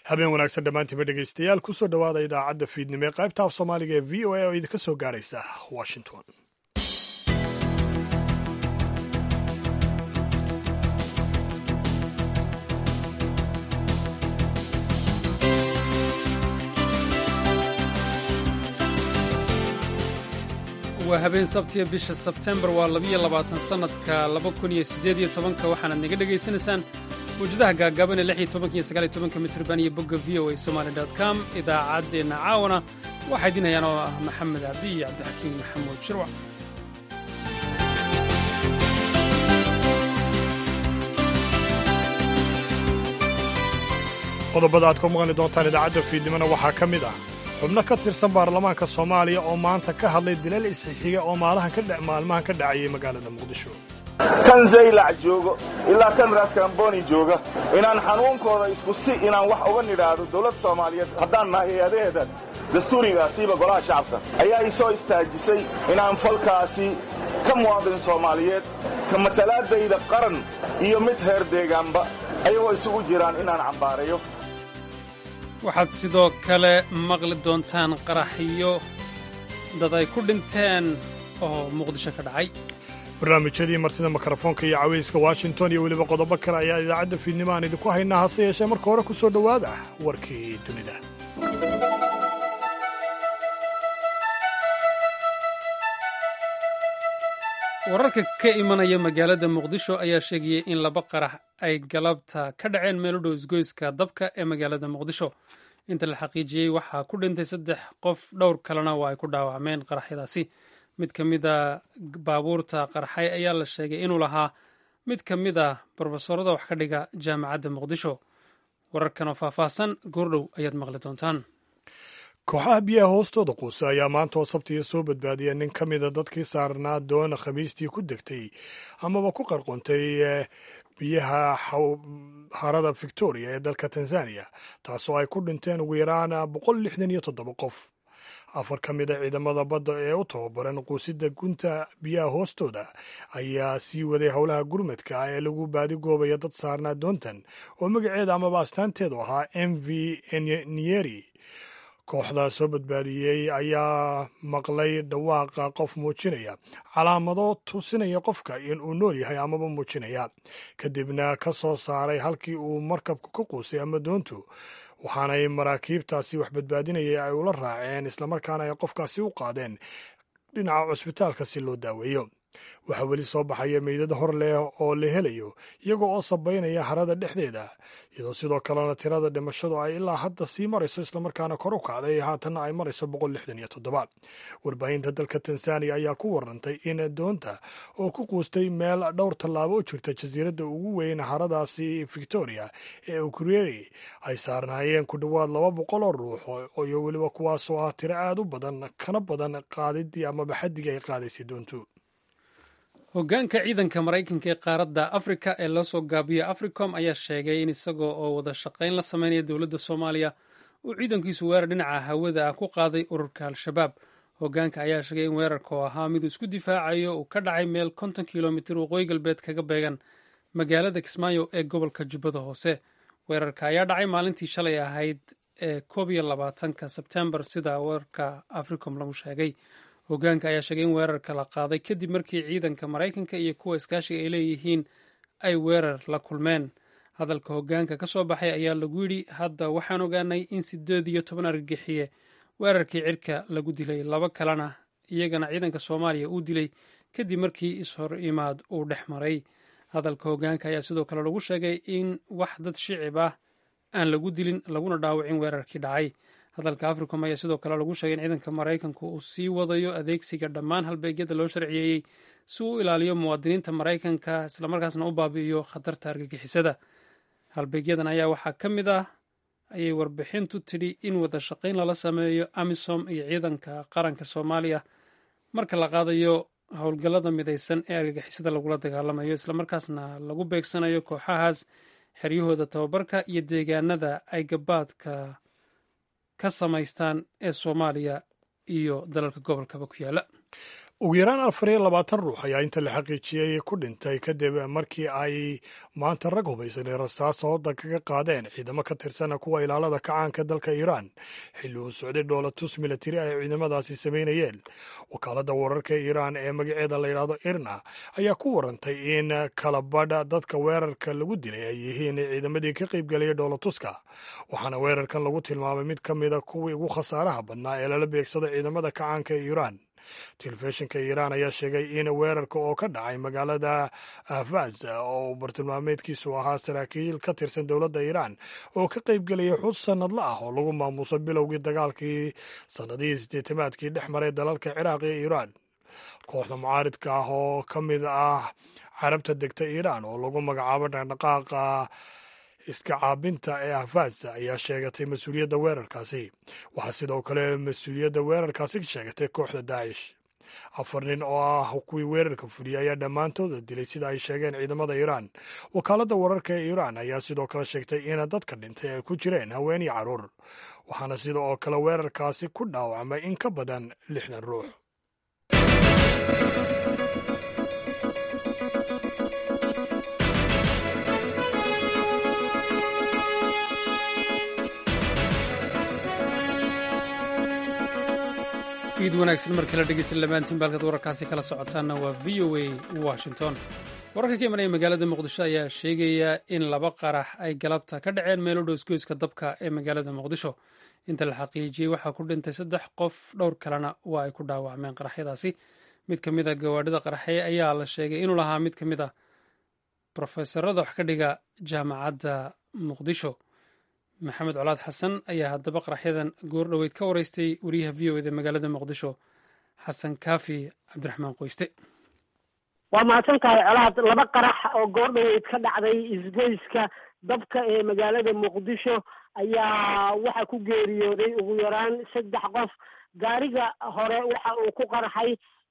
habeen wanaagsan dhammaantiinba dhegaystayaal kusoo dhowaada idaacadda fiidnimo ee qaybta af soomaaliga ee v o a oo idinka soo gaadhaysa washington waa habeen sabtiya bisha sebtembar waa labiyo labaatan sannadka laba kun iyo siddeed iyo tobanka waxaanaad naga dhegaysanaysaan mawjadaha gaagaaban ee lix iyo tobanka iyo sagaal iyo tobanka mitriban iyo bogga v o a somali dot com idaacaddeenna caawana waxaa idin hayaan oo ah maxamed cabdi iyo cabdixakiim maxamuud shirwac qodobada aad ku maqli doontaan idaacadda fiidnimona waxaa ka mid ah xubno ka tirsan baarlamaanka soomaaliya oo maanta ka hadlay dilal isxixiga oo maalmahan ka dhacayay magaalada muqdisho kan zaylac joogo ilaa kan raskamboni jooga inaan xanuunkooda isku si inaan wax uga nidhaahdo dowladda soomaaliyeed haddaan nahay hay-adaheeda dastuurigaasiiba golaha shacabka ayaa i soo istaajisay inaan falkaasi ka muwaadin soomaaliyeed ka matalaadayda qaran iyo mid heer deegaanba ayagoo isugu jiraan inaan cambaarayo waxaad sidoo kale maqli doontaan qaraxyo dad ay ku dhinteen oo muqdisho ka dhacay barnaamijyadii martida mikrofoonka iyo cawayska washington iyo weliba qodobo kale ayaa idaacadda fiidnimo aan idinku haynaa hase yeeshee marka hore ku soo dhowaada warkii dunida wararka ka imanaya magaalada muqdisho ayaa sheegayay in laba qarax ay galabta ka dhaceen meel u dhow isgoyska dabka ee magaalada muqdisho inta la xaqiijiyey waxaa ku dhintay saddex qof dhowr kalena waa ay ku dhaawacmeen qaraxyadaasi mid ka mid a baabuurta qarxay ayaa la sheegay inuu lahaa mid ka mid a brofesorada wax ka dhiga jaamacadda muqdisho wararkan oo faahfaahsan goordhow ayaad maqli doontaan kooxaha biyaha hoostooda quusa ayaa maanta oo sabtiga soo badbaadiya nin ka mida dadkii saarnaa doona khamiistii ku degtay amaba ku qarquntay biyaha harada victoria ee dalka tanzaniya taasoo ay ku dhinteen ugu yaraan boqol lixdan iyo toddoba qof afar ka mid a ciidamada badda ee u tababaran quusida gunta biyaha hoostooda ayaa sii waday howlaha gurmadka ee lagu baadigoobaya dad saarnaa doontan oo magaceeda amaba astaanteedu ahaa m v nieri kooxda soo badbaadiyey ayaa maqlay dhawaaqa qof muujinaya calaamado tusinaya qofka in uu nool yahay amaba muujinaya kadibna ka soo saaray halkii uu markabka ku quusay ama doontu waxaanay maraakiibtaasi wax badbaadinayay ay ula raaceen islamarkaana ay qofkaasi u qaadeen dhinaca cusbitaalka si loo daaweeyo waxaa weli soo baxaya meydad hor leh oo la helayo iyagoo oo sabaynaya harada dhexdeeda iyadoo sidoo kalena tirada dhimashadu ay ilaa hadda sii marayso islamarkaana kor u kacday haatanna ay marayso boqol lixdan iyo toddoba warbaahinta dalka tanzaniya ayaa ku warantay in doonta oo ku quustay meel dhowr tallaabo u jirta jasiiradda ugu weyn haradaasi victoria ee ukreri ay saarnaayeen ku dhowaad laba boqol oo ruux iyo weliba kuwaasoo ah tiro aad u badan kana badan qaadidii amaba xaddigii ay qaadaysay doontu hoggaanka ciidanka maraykanka ee qaaradda afrika ee loo soo gaabiyo africom ayaa sheegay in isagoo oo wada shaqayn la sameynaya dowladda soomaaliya uu ciidankiisu weerar dhinaca hawada ah ku qaaday ururka al-shabaab hoggaanka ayaa sheegay in weerarka oo ahaa miduu isku difaacayo uu ka dhacay meel konton kilomitir waqooyi galbeed kaga beegan magaalada kismaayo ee gobolka jubbada hoose weerarka ayaa dhacay maalintii shalay ahayd ee koob iyo labaatanka sebtembar sida warka africom lagu sheegay hoggaanka ayaa sheegay in weerarka la qaaday kadib markii ciidanka maraykanka iyo kuwa iskaashiga ay leeyihiin ay weerar la kulmeen hadalka hoggaanka ka soo baxay ayaa lagu yidhi hadda waxaan ogaanay in sideed iyo toban argagixiye weerarkii cirka lagu dilay laba kalena iyagana ciidanka soomaaliya uu dilay kadib markii ishor imaad uu dhex maray hadalka hoggaanka ayaa sidoo kale lagu sheegay in wax dad shicib ah aan lagu dilin laguna dhaawacin weerarkii dhacay hadalka africom ayaa sidoo kale lagu sheegay in ciidanka maraykanku uu sii wadayo adeegsiga dhammaan halbeegyada loo sharciyeeyey si uu u ilaaliyo muwaadiniinta maraykanka islamarkaasna u baabi'iyo khatarta argagixisada halbeegyadan ayaa waxaa ka mid ah ayay warbixintu tidhi in wada shaqayn lala sameeyo amisom iyo ciidanka qaranka soomaaliya marka la qaadayo howlgallada midaysan ee argagixisada lagula dagaalamayo islamarkaasna lagu beegsanayo kooxahaas xeryahooda tababarka iyo deegaanada ay gabaadka ka samaystaan ee soomaaliya iyo dalalka gobolkaba ku yaala ugu yaraan afar iyo labaatan ruux ayaa inta la xaqiijiyey ku dhintay kadib markii ay maanta rag hubaysanay rasaas hooda kaga qaadeen ciidamo ka tirsan kuwa ilaalada kacaanka dalka iiraan xilli uu socday dhoolatus milatari ay ciidamadaasi samaynayeen wakaaladda wararka iiraan ee magaceeda la yidhaahdo irna ayaa ku warantay in kalabadha dadka weerarka lagu dilay ay yihiin ciidamadii ka qaybgelaya dhoolatuska waxaana weerarkan lagu tilmaamay mid ka mida kuwii ugu khasaaraha badnaa ee lala beegsado ciidamada kacaanka ee iiraan telefishinka iiraan ayaa sheegay in weerarka oo ka dhacay magaalada ahvaz oo bartilmaameedkiisu ahaa saraakiil ka tirsan dowladda iiraan oo ka qaybgelaya xus sannadla ah oo lagu maamuuso bilowgii dagaalkii sannadihii sideetamaadkii dhex maray dalalka ciraaq iyo iiraan kooxda mucaaridka ah oo ka mid ah carabta degta iiraan oo lagu magacaabo dhaqdhaqaaqa iska caabinta ee ahvaz ayaa sheegatay mas-uuliyadda weerarkaasi waxaa sidoo kale mas-uuliyadda weerarkaasi sheegatay kooxda daacish afar nin oo ah kuwii weerarka fuliyey ayaa dhammaantooda dilay sida ay sheegeen ciidamada iiraan wakaaladda wararka ee iiraan ayaa sidoo kale sheegtay in dadka dhintay ay ku jireen haween iyo carruur waxaana sida oo kale weerarkaasi ku dhaawacmay in ka badan lixdan ruux iid wanaagsan markii la dhegeysta lamaantiin baalkaad wararkaasi kala socotaanna waa v o a washington wararka ka imanaya magaalada muqdisho ayaa sheegaya in laba qarax ay galabta ka dhaceen meelo dhoosgoyska dabka ee magaalada muqdisho inta la xaqiijiyey waxaa ku dhintay saddex qof dhowr kalena waa ay ku dhaawacmeen qaraxyadaasi mid ka mid a gawaadhida qaraxye ayaa la sheegay inuu lahaa mid ka mid a brofesorada wax ka dhiga jaamacadda muqdisho maxamed colaad xasan ayaa haddaba qaraxyadan goor dhoweyd ka wareystay wariyaha v o eda magaalada muqdisho xasan kaafi cabdiraxmaan qoyste waa mahadsan tahay colaad laba qarax oo goor dhoweyd ka dhacday isgoyska dabka ee magaalada muqdisho ayaa waxaa ku geeriyooday ugu yaraan saddex qof gaariga hore waxa uu ku qarxay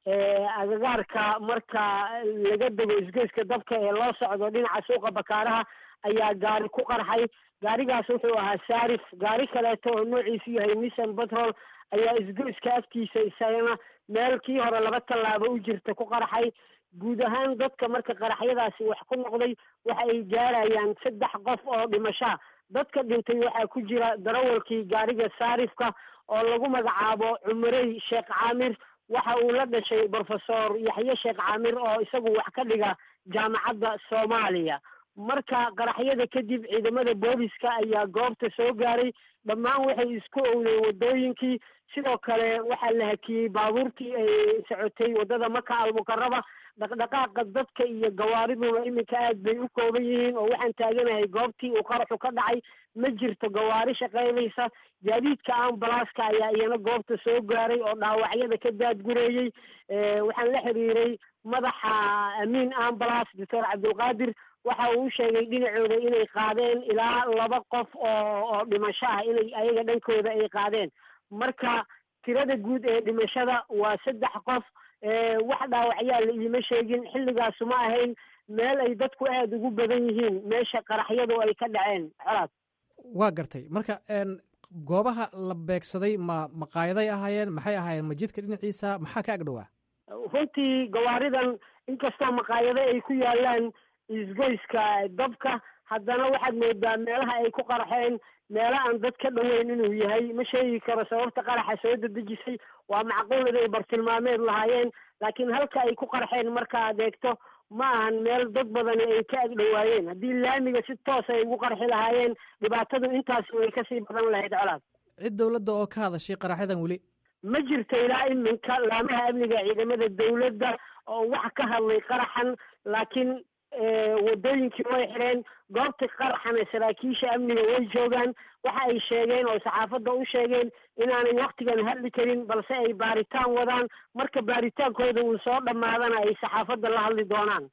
agagaarka marka laga dego isgoyska dabka ee loo socdo dhinaca suuqa bakaaraha ayaa gaari ku qarxay gaarigaas wuxuu ahaa saarif gaari kaleeto oo noociisu yahay nissan batrol ayaa isgoyska afkiisa isagana meel kii hore laba tallaabo u jirta ku qarxay guud ahaan dadka marka qaraxyadaasi wax ku noqday waxa ay gaarayaan saddex qof oo dhimashaa dadka dhintay waxaa ku jira darawalkii gaariga saarifka oo lagu magacaabo cumarey sheekh caamir waxa uu la dhashay brofesor yaxye sheekh caamir oo isagu wax ka dhiga jaamacadda soomaaliya marka qaraxyada kadib ciidamada booliska ayaa goobta soo gaaray dhammaan waxay isku owdeen wadooyinkii sidoo kale waxaa la hakiyey baabuurtii ay socotay waddada maka almukaraba dhaqdhaqaaqa dadka iyo gawaariduna iminka aad bay u kooban yihiin oo waxaan taaganahay goobtii uu qaraxu ka dhacay ma jirto gawaari shaqaynaysa gaadiidka ambalaska ayaa iyana goobta soo gaaray oo dhaawacyada ka daadgureeyey waxaan la xiriiray madaxa amiin ambalas doctor cabdulqaadir waxa uu sheegay dhinacooda inay qaadeen ilaa laba qof oo oo dhimasho ah inay ayaga dhankooda ay qaadeen marka tirada guud ee dhimashada waa saddex qof wax dhaawacyaa la iima sheegin xilligaasu ma ahayn meel ay dadku aada ugu badan yihiin meesha qaraxyadu ay ka dhaceen colaad waa gartay marka goobaha la beegsaday ma maqaayaday ahaayeen maxay ahaayeen majidka dhinaciisa maxaa ka agdhowaa runtii gawaaridan inkastoo maqaayado ay ku yaalaan isgoyska dabka haddana waxaad moodaa meelaha ay ku qarxeen meelo aan dad ka dhoweyn inuu yahay ma sheegi karo sababta qaraxa soo dedejisay waa macquul inay bartilmaameed lahaayeen laakiin halka ay ku qarxeen marka aad eegto ma ahan meel dad badani ay ka agdhowaayeen haddii laamiga si toos ay ugu qarxi lahaayeen dhibaatadu intaasi way kasii badan lahayd colaad cid dowladda oo ka hadashay qaraxyadan weli ma jirto ilaa iminka laamaha amniga ciidamada dowladda oo wax ka hadlay qaraxan laakiin wadooyinkii way xidheen goobta qaraxana saraakiisha amniga way joogaan waxa ay sheegeen oo saxaafadda u sheegeen inaanay waktigan hadli karin balse ay baaritaan wadaan marka baaritaankooda uu soo dhammaadana ay saxaafadda la hadli doonaan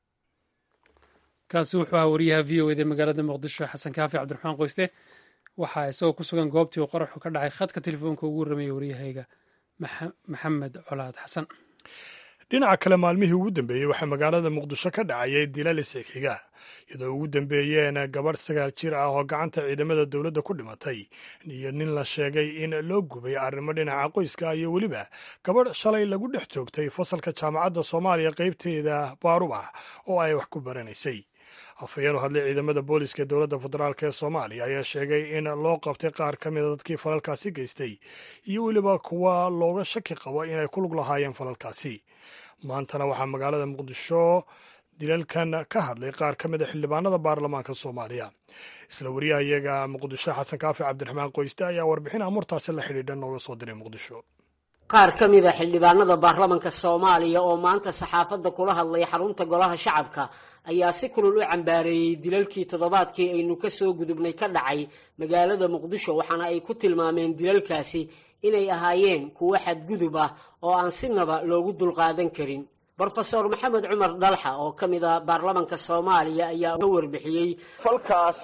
kaasi wuxuu ahaa wariyaha v o eda magaalada muqdisho xasan kaafi cabdiraxmaan qoyste waxaa isagoo ku sugan goobtii uu qaraxu ka dhacay khadka telefoonka ugu warramayay waryahayga maxamed colaad xasan dhinaca kale maalmihii ugu dambeeyey waxaa magaalada muqdisho ka dhacayay dilal isxixiga iyadoo ugu dambeeyeen gabadh sagaal jir ah oo gacanta ciidamada dowladda ku dhimatay iyo nin la sheegay in loo gubay arrimo dhinaca qoyska iyo weliba gabadh shalay lagu dhex joogtay fasalka jaamacadda soomaaliya qaybteeda baarubax oo ay wax ku baranaysay afhayeen u hadlay ciidamada booliska ee dowladda federaalk ee soomaaliya ayaa sheegay in loo qabtay qaar ka mida dadkii falalkaasi geystay iyo weliba kuwa looga shaki qabo inay ku lug lahaayeen falalkaasi maantana waxaa magaalada muqdisho dilalkan ka hadlay qaar ka mid a xildhibaanada baarlamaanka soomaaliya isla wariyaha iyaga muqdisho xasan kaafi cabdiraxmaan qoyste ayaa warbixin amurtaasi la xidhiidha nooga soo diray muqdisho qaar ka mid a xildhibaanada baarlamanka soomaaliya oo maanta saxaafadda kula hadlay xarunta golaha shacabka ayaa si kulul u cambaareeyey dilalkii toddobaadkii aynu ka soo gudubnay ka dhacay magaalada muqdisho waxaana ay ku tilmaameen dilalkaasi inay ahaayeen kuwo xadgudub ah oo aan sinaba loogu dulqaadan karin brofesor maxamed cumar dhalxa oo ka mid a baarlamanka soomaaliya ayaa ka warbixiyey falkaas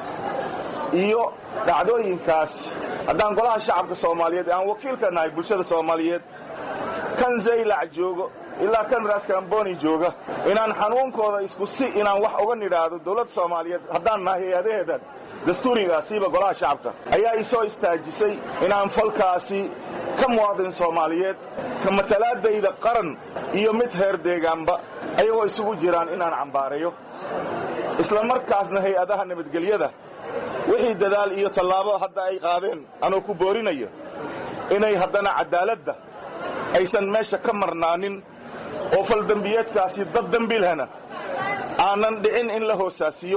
iyo dhacdooyinkaas haddaan golaha shacabka soomaaliyeed ee aan wakiilka nahay bulshada soomaaliyeed kan zaylac joogo ilaa kan raskamboni jooga inaan xanuunkooda isku si inaan wax uga nidhaahdo dowladda soomaaliyeed haddaan nahay hay-adaheeda dastuurigaasiiba golaha shacabka ayaa i soo istaajisay inaan falkaasi ka muwaadin soomaaliyeed ka matalaadayda qaran iyo mid heer deegaanba ayagoo isugu jiraan inaan cambaarayo isla markaasna hay-adaha nabadgelyada wixii dadaal iyo tallaabo hadda ay qaadeen anoo ku boorinayo inay haddana caddaaladda aysan meesha ka marnaanin oo faldembiyeedkaasi dad dembiilhana aanan dhicin in la hoosaasiyo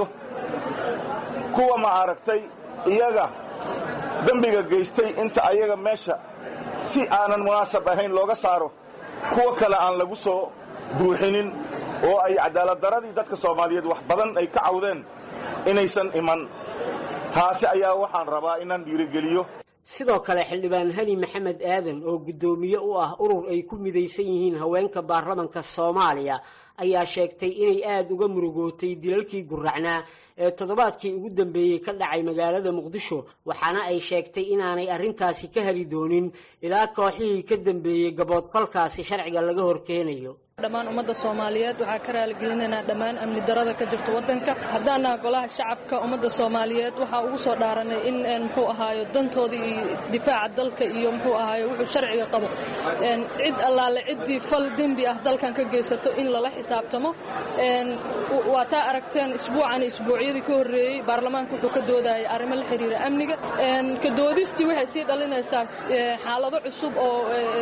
kuwa ma aragtay iyaga dembiga geystay inta ayaga meesha si aanan munaasab ahayn looga saaro kuwa kale aan lagu soo buuxinin oo ay cadaaladdaradii dadka soomaaliyeed wax badan ay ka cawdeen inaysan iman taasi ayaa waxaan rabaa inaan dhiirigeliyo sidoo kale xildhibaan hani maxamed aadan oo guddoomiye u ah urur ay ku midaysan yihiin haweenka baarlamanka soomaaliya ayaa sheegtay inay aada uga murugootay dilalkii guracnaa ee toddobaadkii ugu dambeeyey ka dhacay magaalada muqdisho waxaana ay sheegtay inaanay arrintaasi ka heli doonin ilaa kooxihii ka dambeeyey gaboodfalkaasi sharciga laga horkeenayo dhammaan ummadda soomaaliyeed waxaa ka raaligelinaynaa dhammaan amni darada ka jirta waddanka haddaannaha golaha shacabka ummadda soomaaliyeed waxaa ugu soo dhaaranay in muxuu ahaayo dantooda iyo difaaca dalka iyo muxuu ahaayo wuxuu sharciga qabo cid allaale ciddii fal dembi ah dalkan ka geysato in lala xisaabtamo waa taa aragteen isbuucan isbuucyadii ka horreeyey baarlamaanka wuxuu ka doodayay arrimo la xiriira amniga ka doodistii waxay sii dhalinaysaa xaalado cusub oo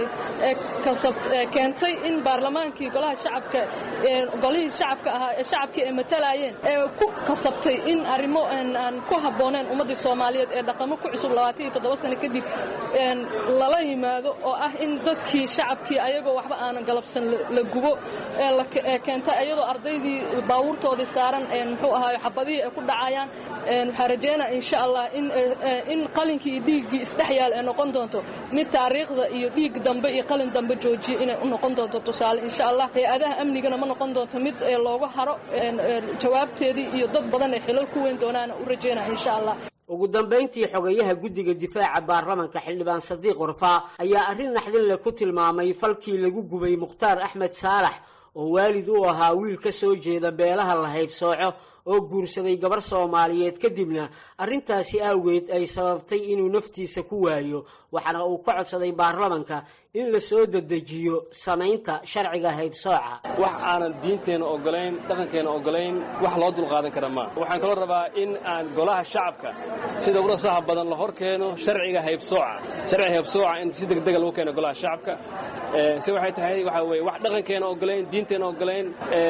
keentay in baarlamaankii golaha shacabka golihii shacabka ahaa ee shacabkii ay matalayeen ee ku kasabtay in arrimo aan ku habbooneen ummaddii soomaaliyeed ee dhaqamo ku cusub labaatan iyo toddoba sano kadib lala yimaado oo ah in dadkii shacabkii ayagoo waxba aanan galabsan la gubo ee keentay ayadoo ardaydii baabuurtoodii saaran muxuu ahaayo xabadihii ay ku dhacayaan waxaa rajeynaa insha allah in qalinkii iyo dhiiggii isdhex yaal ee noqon doonto mid taariikhda iyo dhiig dambe iyo qalin dambe joojiya inay u noqon doonto tusaale insha allah hay-adaha amnigana ma noqon doonto mid loogu haro jawaabteedii iyo dad badan ay xilal ku weyn doonaana u rajeynaa insha allah ugu dambayntii xogayaha guddiga difaaca baarlamanka xildhibaan sadiiq warfaa ayaa arrin naxdin leh ku tilmaamay falkii lagu gubay mukhtaar axmed saalax oo waalid u ahaa wiil ka soo jeeda beelaha la haybsooco oo guursaday gabar soomaaliyeed kadibna arrintaasi awgeed ay sababtay inuu naftiisa ku waayo waxaana uu ka codsaday baarlamanka in la soo dedejiyo samaynta sharciga haybsooca wax aanan diinteenna ogolayn dhaqankeenna ogolayn wax loo dulqaadan kara maa waxaan kaloo rabaa in aan golaha shacabka sida uga saha badan la hor keeno sharciga haybsooca sharciga haybsooca in si degdega lagu keeno golaha shacabka si waxay tahay waxaa weye wax dhaqankeenna ogolayn diinteenna ogolayn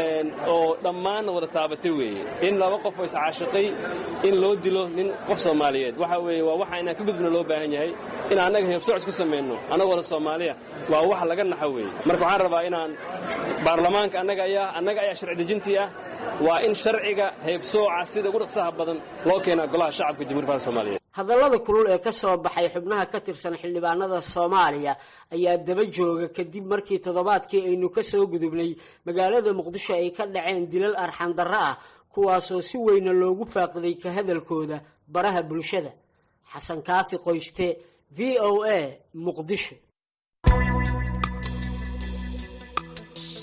oo dhammaanna wada taabatay weeye in laba qof oo iscaashiqay in loo dilo nin qof soomaaliyeed waxa weeye waa waxa inaan ka gudubna loo baahan yahay in annaga haybsooc isku samayno annagoona soomaaliya waa wax laga naxo weeye marka waxaan rabaa inaan baarlamaanka annaga ayaa annaga ayaa sharci dejintii ah waa in sharciga haybsooca sida ugu dhaqsaha badan loo keenaa golaha shacabka jamhuiya faalka soomaaliyeed hadallada kulul ee ka soo baxay xubnaha ka tirsan xildhibaanada soomaaliya ayaa daba jooga kadib markii toddobaadkii aynu ka soo gudubnay magaalada muqdisho ay ka dhaceen dilal arxandarro ah kuwaasoo si weyna loogu faaqiday ka hadalkooda baraha bulshada xasan kaafi qoyste v o a muqdisho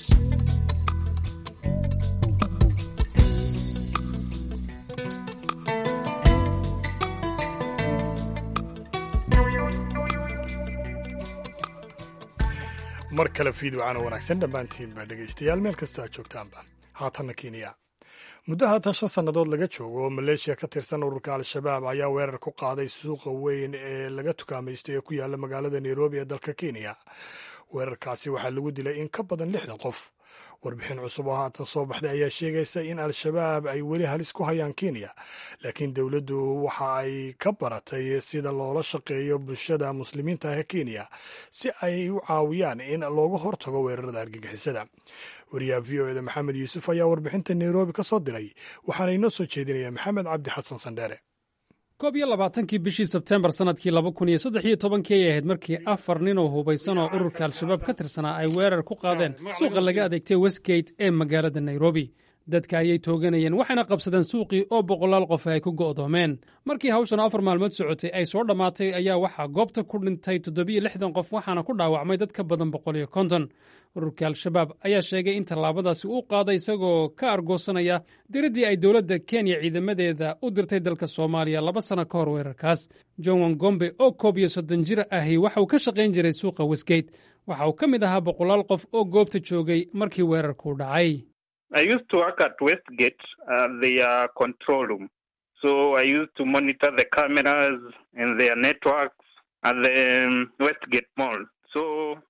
mar kale fiidwacana wanaagsan dhammaantiinba dhegaystayaal meel kasta aad joogtaanba haatanna kenya muddo haatan shan sannadood laga joogo oo maleeshiya ka tirsan ururka al-shabaab ayaa weerar ku qaaday suuqa weyn ee laga tukaamaysto ee ku yaalla magaalada nairobi ee dalka kenya weerarkaasi waxaa lagu dilay in ka badan lixdan qof warbixin cusub oo haatan soo baxday ayaa sheegaysa in al-shabaab ay weli halis ku hayaan kenya laakiin dowladdu waxa ay ka baratay sida loola shaqeeyo bulshada muslimiinta ah ee kenya si ay u caawiyaan in looga hortago weerarada argagixisada wariyaha v o eda maxamed yuusuf ayaa warbixinta nairobi ka soo diray waxaana inoo soo jeedinaya maxamed cabdi xasan sandheere koob iyo labaatankii bishii sebteembar sannadkii laba kun iyo saddex iyo tobankii ay ahayd markii afar nin oo hubaysan oo ururka al-shabaab ka tirsanaa ay weerar ku qaadeen suuqa laga adeegtay westgate ee magaalada nairobi dadka ayay tooganayeen waxayna qabsadeen suuqii oo boqolaal qof ay ku go'doomeen markii hawshan afar maalmood socotay ay soo dhammaatay ayaa waxaa goobta ku dhintay toddobiyo lixdan qof waxaana ku dhaawacmay dad ka badan boqol iyo konton ururka al-shabaab ayaa sheegay in tallaabadaasi uu qaaday isagoo ka argoosanaya diraddii ay dowladda kenya ciidamadeeda u dirtay dalka soomaaliya laba sanno ka hor weerarkaas john wangombe oo koob iyo soddon jir ahi waxa uu ka shaqayn jiray suuqa westgate waxa uu ka mid ahaa boqolaal qof oo goobta joogay markii weerarkuu dhacay I used to work at Westgate, uh, their control room. So I used to monitor the cameras and their networks at the um, Westgate Mall. So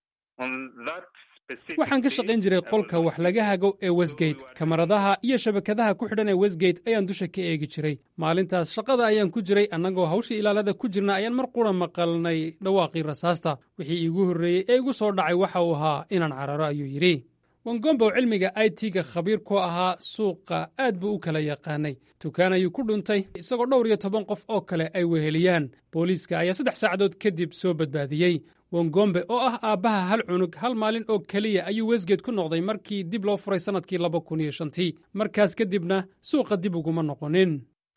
on that waxaan ka shaqayn jiray qolka wax laga hago ee westgate kamaradaha iyo shabakadaha ku xidhan ee westgate ayaan dusha ka eegi jiray maalintaas shaqada ayaan ku jiray annagoo hawshii ilaalada ku jirna ayaan mar qura maqalnay dhawaaqii rasaasta wixii iigu horreeyey ee igu soo dhacay waxa uu ahaa inaan cararo ayuu yidhi wangomba oo cilmiga i t-ga khabiir ku ahaa suuqa aad buu u kala yaqaanay dukaan ayuu ku dhuntay isagoo dhowr iyo toban qof oo kale ay weheliyaan booliiska ayaa saddex saacadood kadib soo badbaadiyey wangombe oo ah aabbaha hal cunug hal maalin oo keliya ayuu westgate ku noqday markii dib loo furay sannadkii laba kun iyo shantii markaas kadibna suuqa dib uguma noqonin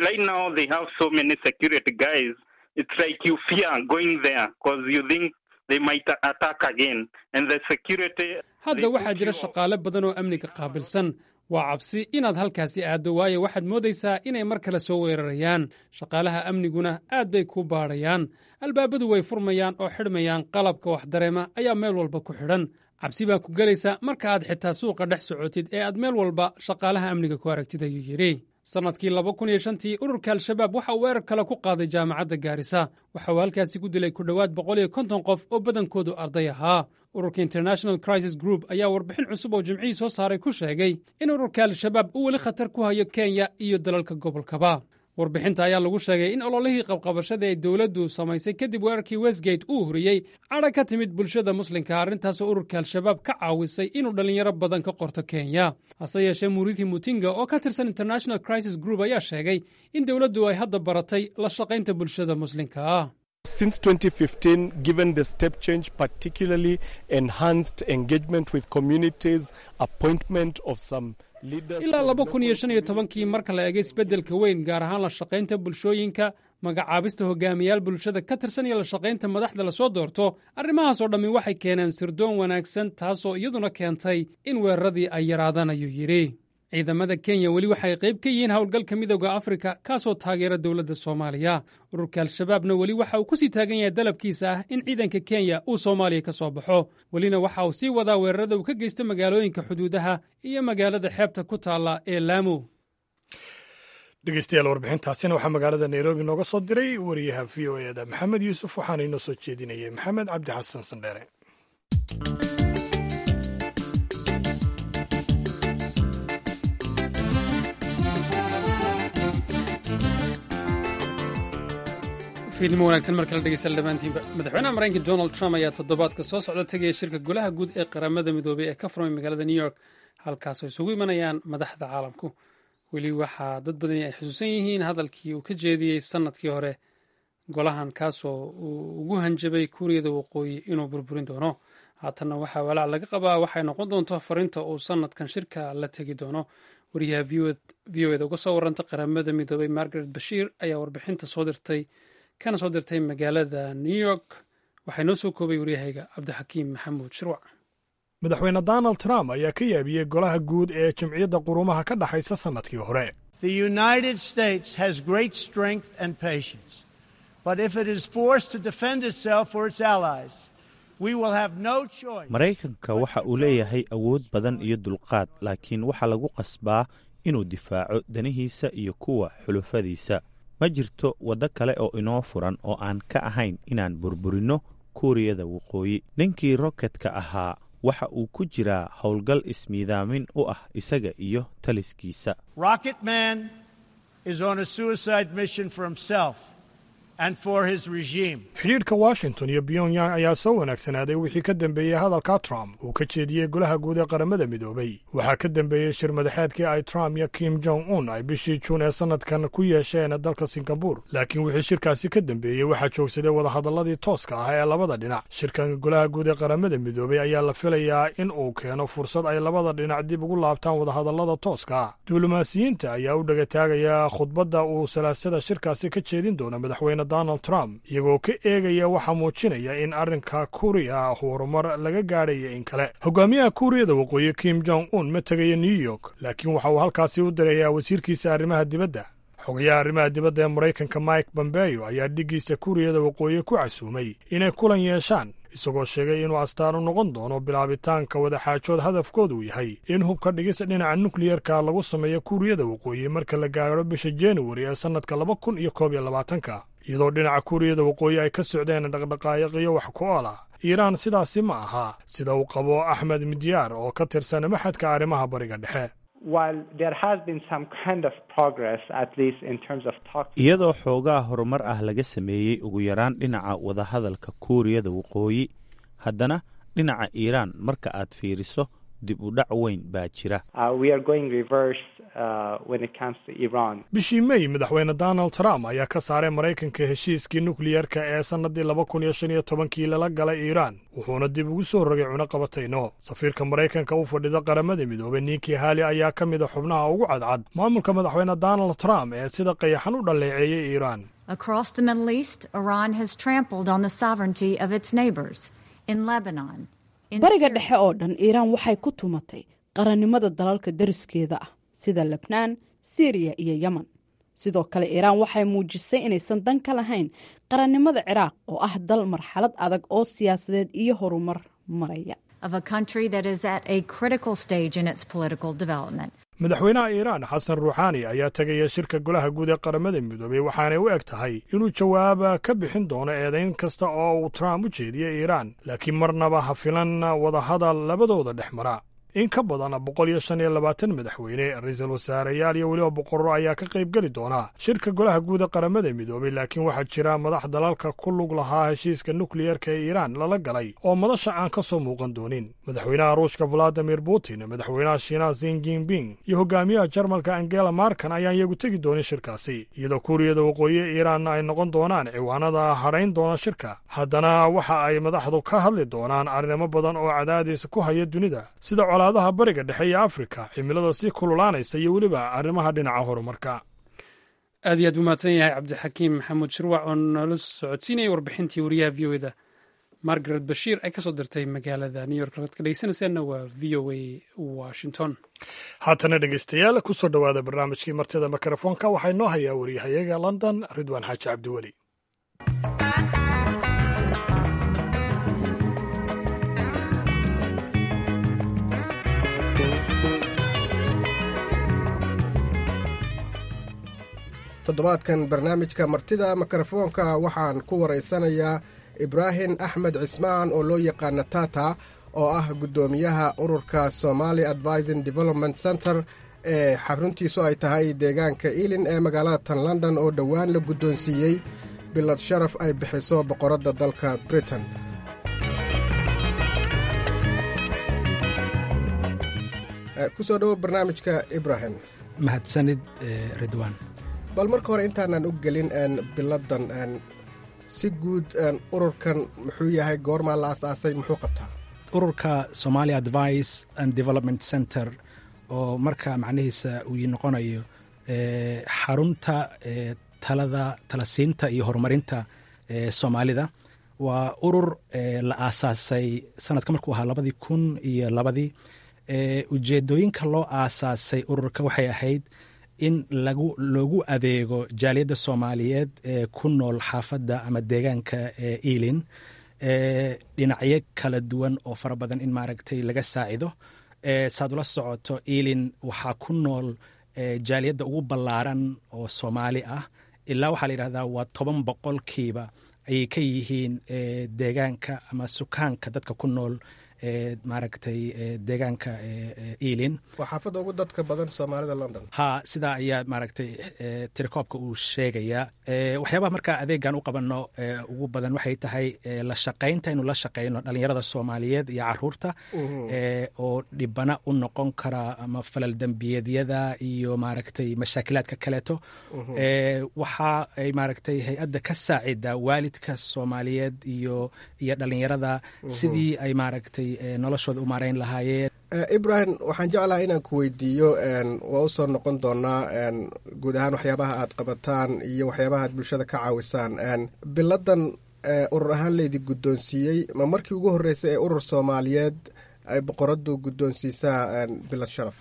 hadda waxaa jira shaqaale badan oo amniga qaabilsan waa cabsi inaad halkaasi aaddo waayo waxaad moodaysaa inay mar kale soo weerarayaan shaqaalaha amniguna aad bay kuu baadhayaan albaabadu way furmayaan oo xidhmayaan qalabka wax dareema ayaa meel walba ku xidhan cabsi baa ku gelaysa marka aad xitaa suuqa dhex socotid ee aad meel walba shaqaalaha amniga ku aragtid ayuu yidhi sannadkii laba kun iyo shantii ururka al-shabaab waxa uu weerar kale ku qaaday jaamacadda gaarisa waxa uu halkaasi ku dilay ku dhowaad boqol iyo konton qof oo badankoodu arday ahaa ururka international crisis group ayaa warbixin cusub oo jimcihii soo saaray ku sheegay in ururka al-shabaab uu weli khatar ku hayo kenya iyo dalalka gobolkaba warbixinta ayaa lagu sheegay in ololihii qabqabashada ee dowladdu samaysay kadib weerarkii westgate uu huriyey cadha ka timid bulshada muslimka arrintaasoo ururka al-shabaab ka caawisay inuu dhallinyaro badan ka qorto kenya hase yeeshee murithi mutinga oo ka tirsan international crisis group ayaa sheegay in dowladdu ay hadda baratay la shaqaynta bulshada muslimka ah Since 2015, given the step change, particularly enhanced engagement with communities, appointment of some ilaa laba kun iyo shan iyo tobankii marka la eegay isbeddelka weyn gaar ahaan la shaqaynta bulshooyinka magacaabista hogaamiyaal bulshada ka tirsan iyo la shaqaynta madaxda lasoo doorto arrimahaasoo dhammi waxay keeneen sirdoon wanaagsan taasoo iyaduna keentay in weeraradii ay yaraadaan ayuu yidhi ciidamada kenya weli waxay qayb ka yihiin howlgalka midooda afrika kaasoo taageera dowladda soomaaliya ururka al-shabaabna weli waxa uu ku sii taagan yahay dalabkiisa ah in ciidanka kenya uu soomaaliya ka soo baxo welina waxa uu sii wadaa weerarada uu ka geysta magaalooyinka xuduudaha iyo magaalada xeebta ku taalla ee laamo dhegeystayaal warbixintaasina waxaa magaalada nairobi nooga soo diray wariyaha v o eda maxamed yuusuf waxaana inoo soo jeedinayay maxamed cabdi xasan sandheere fiidnimo wanaagsan markala dhegeystayaal dhammaantiinba madaxweynaha maraykanka donald trump ayaa toddobaadka soo socda tegaya shirka golaha guud ee qaramada midoobey ee ka furmay magaalada new york halkaasoo isugu imanayaan madaxda caalamku weli waxaa dad badani ay xusuusan yihiin hadalkii uu ka jeediyey sannadkii hore golahan kaasoo uu ugu hanjabay kuuriyada waqooyi inuu burburin doono haatanna waxaa walaac laga qabaa waxay noqon doonto fariinta uu sannadkan shirka la tegi doono wariyaha v o eda uga soo waranta qaramada midoobey margaret bashiir ayaa warbixinta soo dirtay kana soo dirtay magaalada new york waxaa noo soo koobay waryahayga cabdixakiim maxamuud shirwac madaxweyne donald trump ayaa ka yaabiyey golaha guud ee jimciyadda qurumaha ka dhexaysa sannadkii hore The United States has great strength and patience. But if it is forced to defend itself or its allies, We will have no choice. maraykanka waxa uu leeyahay awood badan iyo dulqaad laakiin waxaa lagu qasbaa inuu difaaco danihiisa iyo kuwa xulufadiisa ma jirto waddo kale oo inoo furan oo aan ka ahayn inaan burburinno kuuriyada waqooyi ninkii roketka ahaa waxa uu ku jiraa howlgal ismiidaamin u ah isaga iyo taliskiisa Rocket Man is on a suicide mission for himself and for his regime. xidhiidhka washington iyo pyongyang ayaa soo wanaagsanaaday wixii ka dambeeyey hadalka trump uu ka jeediyey golaha guud ee qaramada midoobay waxaa ka dambeeyey shir madaxeedkii ay trump iyo kim jong un ay bishii juun ee sannadkan ku yeesheen dalka singabur laakiin wixii shirkaasi ka dambeeyey waxaa joogsaday wadahadalladii tooska ah ee labada dhinac shirkan golaha guud ee qaramada midoobay ayaa la filayaa in uu keeno fursad ay labada dhinac dib ugu laabtaan wadahadallada tooska ah diblomaasiyiinta ayaa u dhegataagaya khudbadda uu salaasada shirkaasi ka jeedin doono madaxweyne donald trump iyagoo ka eegaya waxaa muujinaya in arrinka kuuriya horumar laga gaadhaya in kale hogaamiyaha kuuriyada waqooyi kim jong un ma tegaya new york laakiin waxa uu halkaasi u dirayaa wasiirkiisa arrimaha dibadda xogayaha arrimaha dibadda ee maraykanka mike bombeyo ayaa dhiggiisa kuuriyada waqooyi ku casuumay inay kulan yeeshaan isagoo sheegay inuu astaan u noqon doono bilaabitaanka wadaxaajood hadafkoodu yahay in hubka dhigis dhinaca nukliyerka lagu sameeyo kuuriyada waqooyi marka la gaadho bisha januari ee sannadka laba kun iyo koob iyo labaatanka iyadoo dhinaca kuuriyada waqooyi ay ka socdeen dhaqdhaqaayiqiyo wax ku ool ah iiraan sidaasi ma aha sida uu qabo axmed midyaar oo ka tirsan maxadka arrimaha bariga dhexe iyadoo xoogaa horumar ah laga sameeyey ugu yaraan dhinaca wadahadalka kuuriyada waqooyi haddana dhinaca iiraan marka aad fiiriso dib u dhac weyn baa jira bishii mey madaxweyne donald trump ayaa ka saaray maraykanka heshiiskii nukliyerka ee sannadii laba kun iyo shan iyo tobankii lala galay iiraan wuxuuna dib ugu soo rogay cunuqabatayno safiirka maraykanka u fadhida qaramada midoobay ninkii haali ayaa ka mid a xubnaha ugu cadcad maamulka madaxweyne donald trump ee sida qayaxan u dhaleeceeyey iiraan Across the Middle East, Iran has trampled on the sovereignty of its neighbors. In Lebanon, in bariga dhexe oo dhan iiraan waxay ku tumatay qarannimada dalalka dariskeeda ah sida lebnaan siiriya iyo yemen sidoo kale iiraan waxay muujisay inaysan dan ka lahayn qarannimada ciraaq oo ah dal marxalad adag oo siyaasadeed iyo horumar maraya of a country that is at a critical stage in its political development. madaxweynaha iiraan xasan ruuxaani ayaa tegaya shirka golaha guud ee qaramada midoobay waxaanay u eg tahay inuu jawaaba ka bixin doono eedayn kasta oo uu trump u jeediyey iiraan laakiin marnaba ha filan wadahadal labadooda dhex mara in ka badan boqol iyo shan iyo labaatan madaxweyne ra-iisul wasaareyaal iyo weliba boqorro ayaa ka qayb geli doona shirka golaha guud ee qaramada midoobay laakiin waxaa jira madax dalalka ku lug lahaa heshiiska nukliyerka ee iiraan lala galay oo madasha aan ka soo muuqan doonin madaxweynaha ruushka valadimir putin madaxweynaha shiinaha sin jinping iyo hogaamiyaha jarmalka angela markan ayaan iyagu tegi doonin shirkaasi iyadoo kuuriyada waqooyi iiraan ay noqon doonaan ciwaanada hadhayn doona shirka haddana waxa ay madaxdu ka hadli doonaan arrimo badan oo cadaadis ku haya dunida sida colaadaha bariga dhexe iyo afrika cimilada sii kululaanaysa iyo weliba arrimaha dhinaca horumarka aad iyo aad buu mahadsan yahay cabdixakiim maxamuud shirwac oo noola socodsiinayay warbixintii wariyaha v o eda margaret bashiir ay kasoo dirtay magaalada new york laad ka dhegeysanaysaanna waa v o a washington haatana dhegeystayaal ku soo dhowaada barnaamijkii martida mikrofoonka waxaa inoo hayaa wariyahayaga london ridwaan xaaji cabdiweli toddobaadkan barnaamijka martida mikrofoonka waxaan ku waraysanayaa ibraahim axmed cismaan oo loo yaqaana tata oo ah guddoomiyaha ururka somali advising development center ee xaruntiisu ay tahay deegaanka ealin ee magaalada tan london oo dhowaan la guddoonsiiyey bilad sharaf ay bixiso boqoradda dalka britain kusoo dhowo barnaamijka ibrahim mahadsanid ridwaan bal marka hore intaanan u gelin biladan si guud ururkan muxuu yahay goormaa la asaasay muxuu qabtaa ururka somali advice and development center oo marka macnihiisa uu noqonayo xarunta talada talasiinta iyo horumarinta soomaalida waa urur la aasaasay sanadka markuu ahaa labadii kun iyo labadii ujeedooyinka loo aasaasay ururka waxay ahayd in lagu loogu adeego jaaliyadda soomaaliyeed ee ku nool xaafadda ama deegaanka ealin dhinacyo kala duwan oo fara badan in maaragtay laga saacido saad ula socoto elin waxaa ku nool jaaliyadda ugu ballaaran oo soomaali ah ilaa waxaa la yidhahdaa waa toban boqolkiiba ayay ka yihiin deegaanka ama sukaanka dadka ku nool maaragtay deegaanka elin waa xaafadda ugu dadka badan soomaalida london ha sidaa ayaa maaragtay tirakoobka uu sheegayaa waxyaabaha markaa adeegan u qabano ugu badan waxay tahay la shaqaynta inuu la shaqayno dhalinyarada soomaaliyeed iyo caruurta oo dhibana u noqon kara ama falal dembiyeedyada iyo maaragtay mashaakilaadka kaleeto waxa ay maaragtay hay-adda ka saacida waalidka soomaaliyeed iyo iyo dhalinyarada sidii ay maaragtay noloshooda u maarayn lahaayeen ibrahim waxaan jeclaha inaan ku weydiiyo waa u soo noqon doonaa guud ahaan waxyaabaha aad qabataan iyo waxyaabaha aad bulshada ka caawisaan biladan urur ahaan laydi guddoonsiiyey ma markii ugu horreysay ee urur soomaaliyeed ay boqoradu guddoonsiisaa bilad sharaf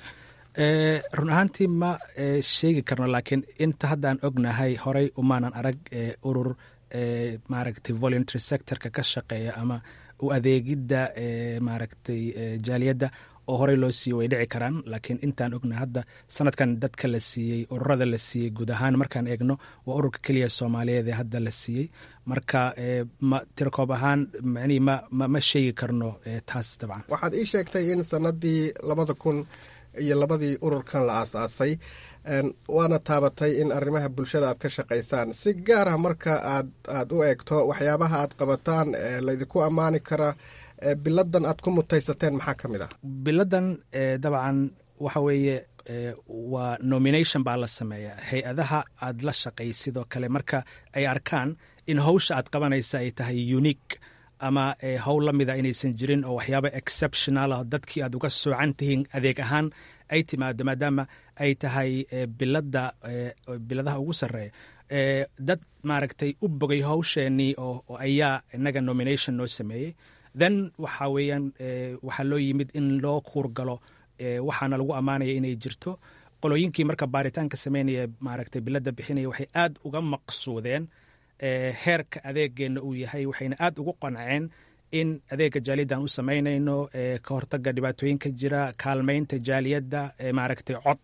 run ahaantii ma sheegi karno laakiin inta haddaan ognahay horay umaanan arag urur maaragtay voluntary sectorka ka shaqeeya ama u adeegidda maaragtay jaaliyadda oo horey loo siiyey way dhici karaan laakiin intaan ognahay hadda sanadkan dadka la siiyey ururada la siiyey guud ahaan markaan eegno waa ururka keliya soomaaliyeed ee hadda la siiyey marka ma tirakoob ahaan macnihii ma ma sheegi karno taas dabcan waxaad ii sheegtay in sanadii labada kun iyo labadii ururkan la aasaasay waana taabatay in arrimaha bulshada aad ka shaqaysaan si gaar ah marka aad aad u eegto waxyaabaha aad qabataan laydinku ammaani kara biladan aad ku mutaysateen maxaa ka mid ah biladan dabcan waxa weeye waa nomination baa la sameeyaa hay-adaha aad la shaqay sidoo kale marka ay arkaan in hawsha aad qabanaysa ay tahay unique ama howl la mida inaysan jirin oo waxyaaba exceptional ah dadkii aad uga soocan tihiin adeeg ahaan ay timaado maadaama ay tahay bilada biladaha ugu sarreeya dad maaragtay u bogay hawsheenii oo ayaa inaga nomination noo sameeyey then waxa weeyaan waxaa loo yimid in loo kuurgalo waxaana lagu ammaanaya inay jirto qolooyinkii marka baaritaanka sameynaya maaragtay bilada bixinaya waxay aad uga maqsuudeen heerka adeegeenna uu yahay waxayna aad ugu qanceen in adeega jaaliyaddan u samaynayno ka hortaga dhibaatooyinka jira kaalmaynta jaaliyadda maaragtay cod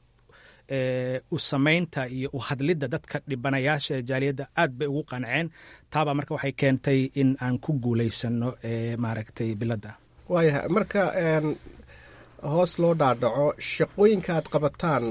u samaynta iyo u hadlidda dadka dhibanayaasha ee jaaliyadda aad bay ugu qanceen taabaa marka waxay keentay in aan ku guulaysano maaragtay biladda waayahay marka hoos loo dhaadhaco shaqooyinka aad qabataan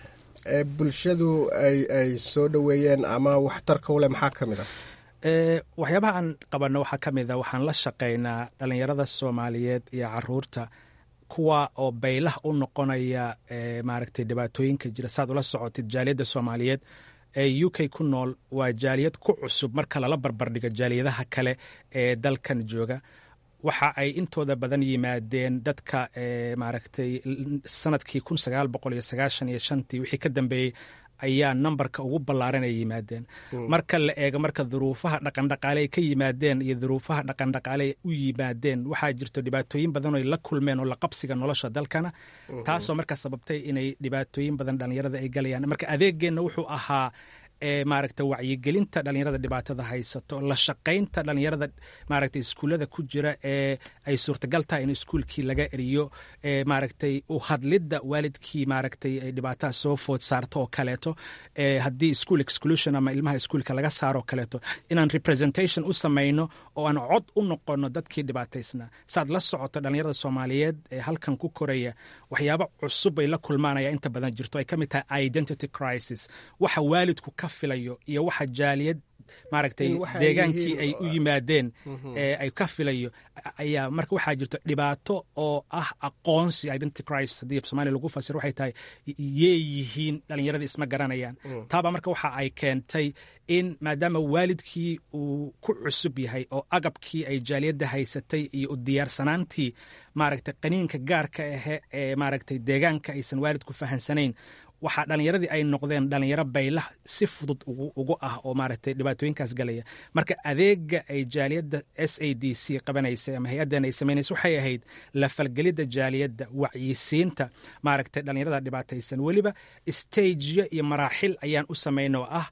ee bulshadu ay ay soo dhoweeyeen ama waxtarka u leh maxaa ka mid ah waxyaabaha aan qabanno waxaa ka mid a waxaan la shaqaynaa dhalinyarada soomaaliyeed iyo caruurta kuwa oo baylah u noqonaya maaragtay dhibaatooyinka jira saad ula socotid jaaliyadda soomaaliyeed ee u k ku nool waa jaaliyad ku cusub marka lala barbardhigo jaaliyadaha kale ee dalkan jooga waxa ay intooda badan yimaadeen dadka maaragtay sanadkii kun sagaal boqol iyo sagaashan iyo shantii wixii ka dambeeyey ayaa nambarka ugu ballaaran ay yimaadeen marka la eego marka duruufaha dhaqandhaqaale ay ka yimaadeen iyo duruufaha dhaqandhaqaale ay u yimaadeen waxaa jirto dhibaatooyin badan oo ay la kulmeen oo la qabsiga nolosha dalkana taasoo marka sababtay inay dhibaatooyin badan dhallinyarada ay galayaan marka adeegeenna wuxuu ahaa maaragta wacyigelinta dhalinyarada dhibaatada haysato la shaqaynta dhalinyarada maaragtay iskuullada ku jira ee ay suurtagal tahay in iskuulkii laga eriyo maaragtay u hadlidda waalidkii maaragtay ay dhibaatada soo food saarto oo kaleeto haddii school exclusion ama ilmaha iskuulka laga saaro oo kaleeto inaan representation u samayno oo aan cod u noqono dadkii dhibaataysnaa saad la socoto dhalinyarada soomaaliyeed ee halkan ku koraya waxyaabo cusub ay la kulmaanaya inta badan jirto ay ka mid tahay identity crisis waxa waalidku ka filayo iyo waxa jaaliyad maaragtay deegaankii ay u yimaadeen ay ka filayo ayaa marka waxaa jirto dhibaato oo ah aqoonsi identity crisis haddii soomaaliya lagu fasiro waxay tahay yee yihiin dhalinyaradii isma garanayaan taaba marka waxa ay keentay in maadaama waalidkii uu ku cusub yahay oo agabkii ay jaaliyadda haysatay iyo u diyaarsanaantii maaragtay qaniinka gaarka ahe ee maaragtay deegaanka aysan waalidku fahansanayn waxaa dhallinyaradii ay noqdeen dhalinyaro baylah si fudud ugu ah oo maaragtay dhibaatooyinkaas galaya marka adeega ay jaaliyadda s a d c qabanaysay ama hay-addan ay samaynaysa waxay ahayd la falgelidda jaaliyadda wacyisiinta maaragtay dhallinyarada dhibaataysan weliba stageyo iyo maraaxil ayaan u samayn oo ah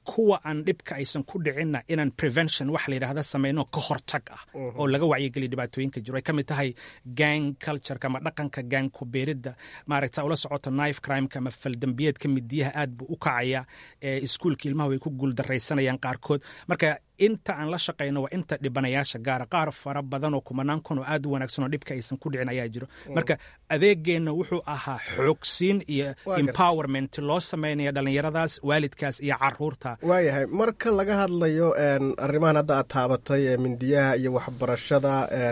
kuwa aan dhibka aysan ku dhicinna inaan prevention wax la yidhaahda samayno ka hortag ah oo laga wacyigeliya dhibaatooyinka jiro ay ka mid tahay gang cultureka ama dhaqanka gang ku beeridda maaragta ula socoto knife crimeka ama faldambiyeedka midiyaha aad buu u kacaya iskuulka ilmaha way ku guuldaraysanayaan qaarkood marka inta aan la shaqayno waa inta dhibanayaasha gaara qaar fara badan oo kumanaan kun oo aad u wanaagsan oo dhibka aysan ku dhicin ayaa jiro marka adeegeenna wuxuu ahaa xoogsiin iyo empowerment loo samaynaya dhallinyaradaas waalidkaas iyo caruurta waayahay marka laga hadlayo arrimahan hadda aad taabatay ee mindiyaha iyo waxbarashada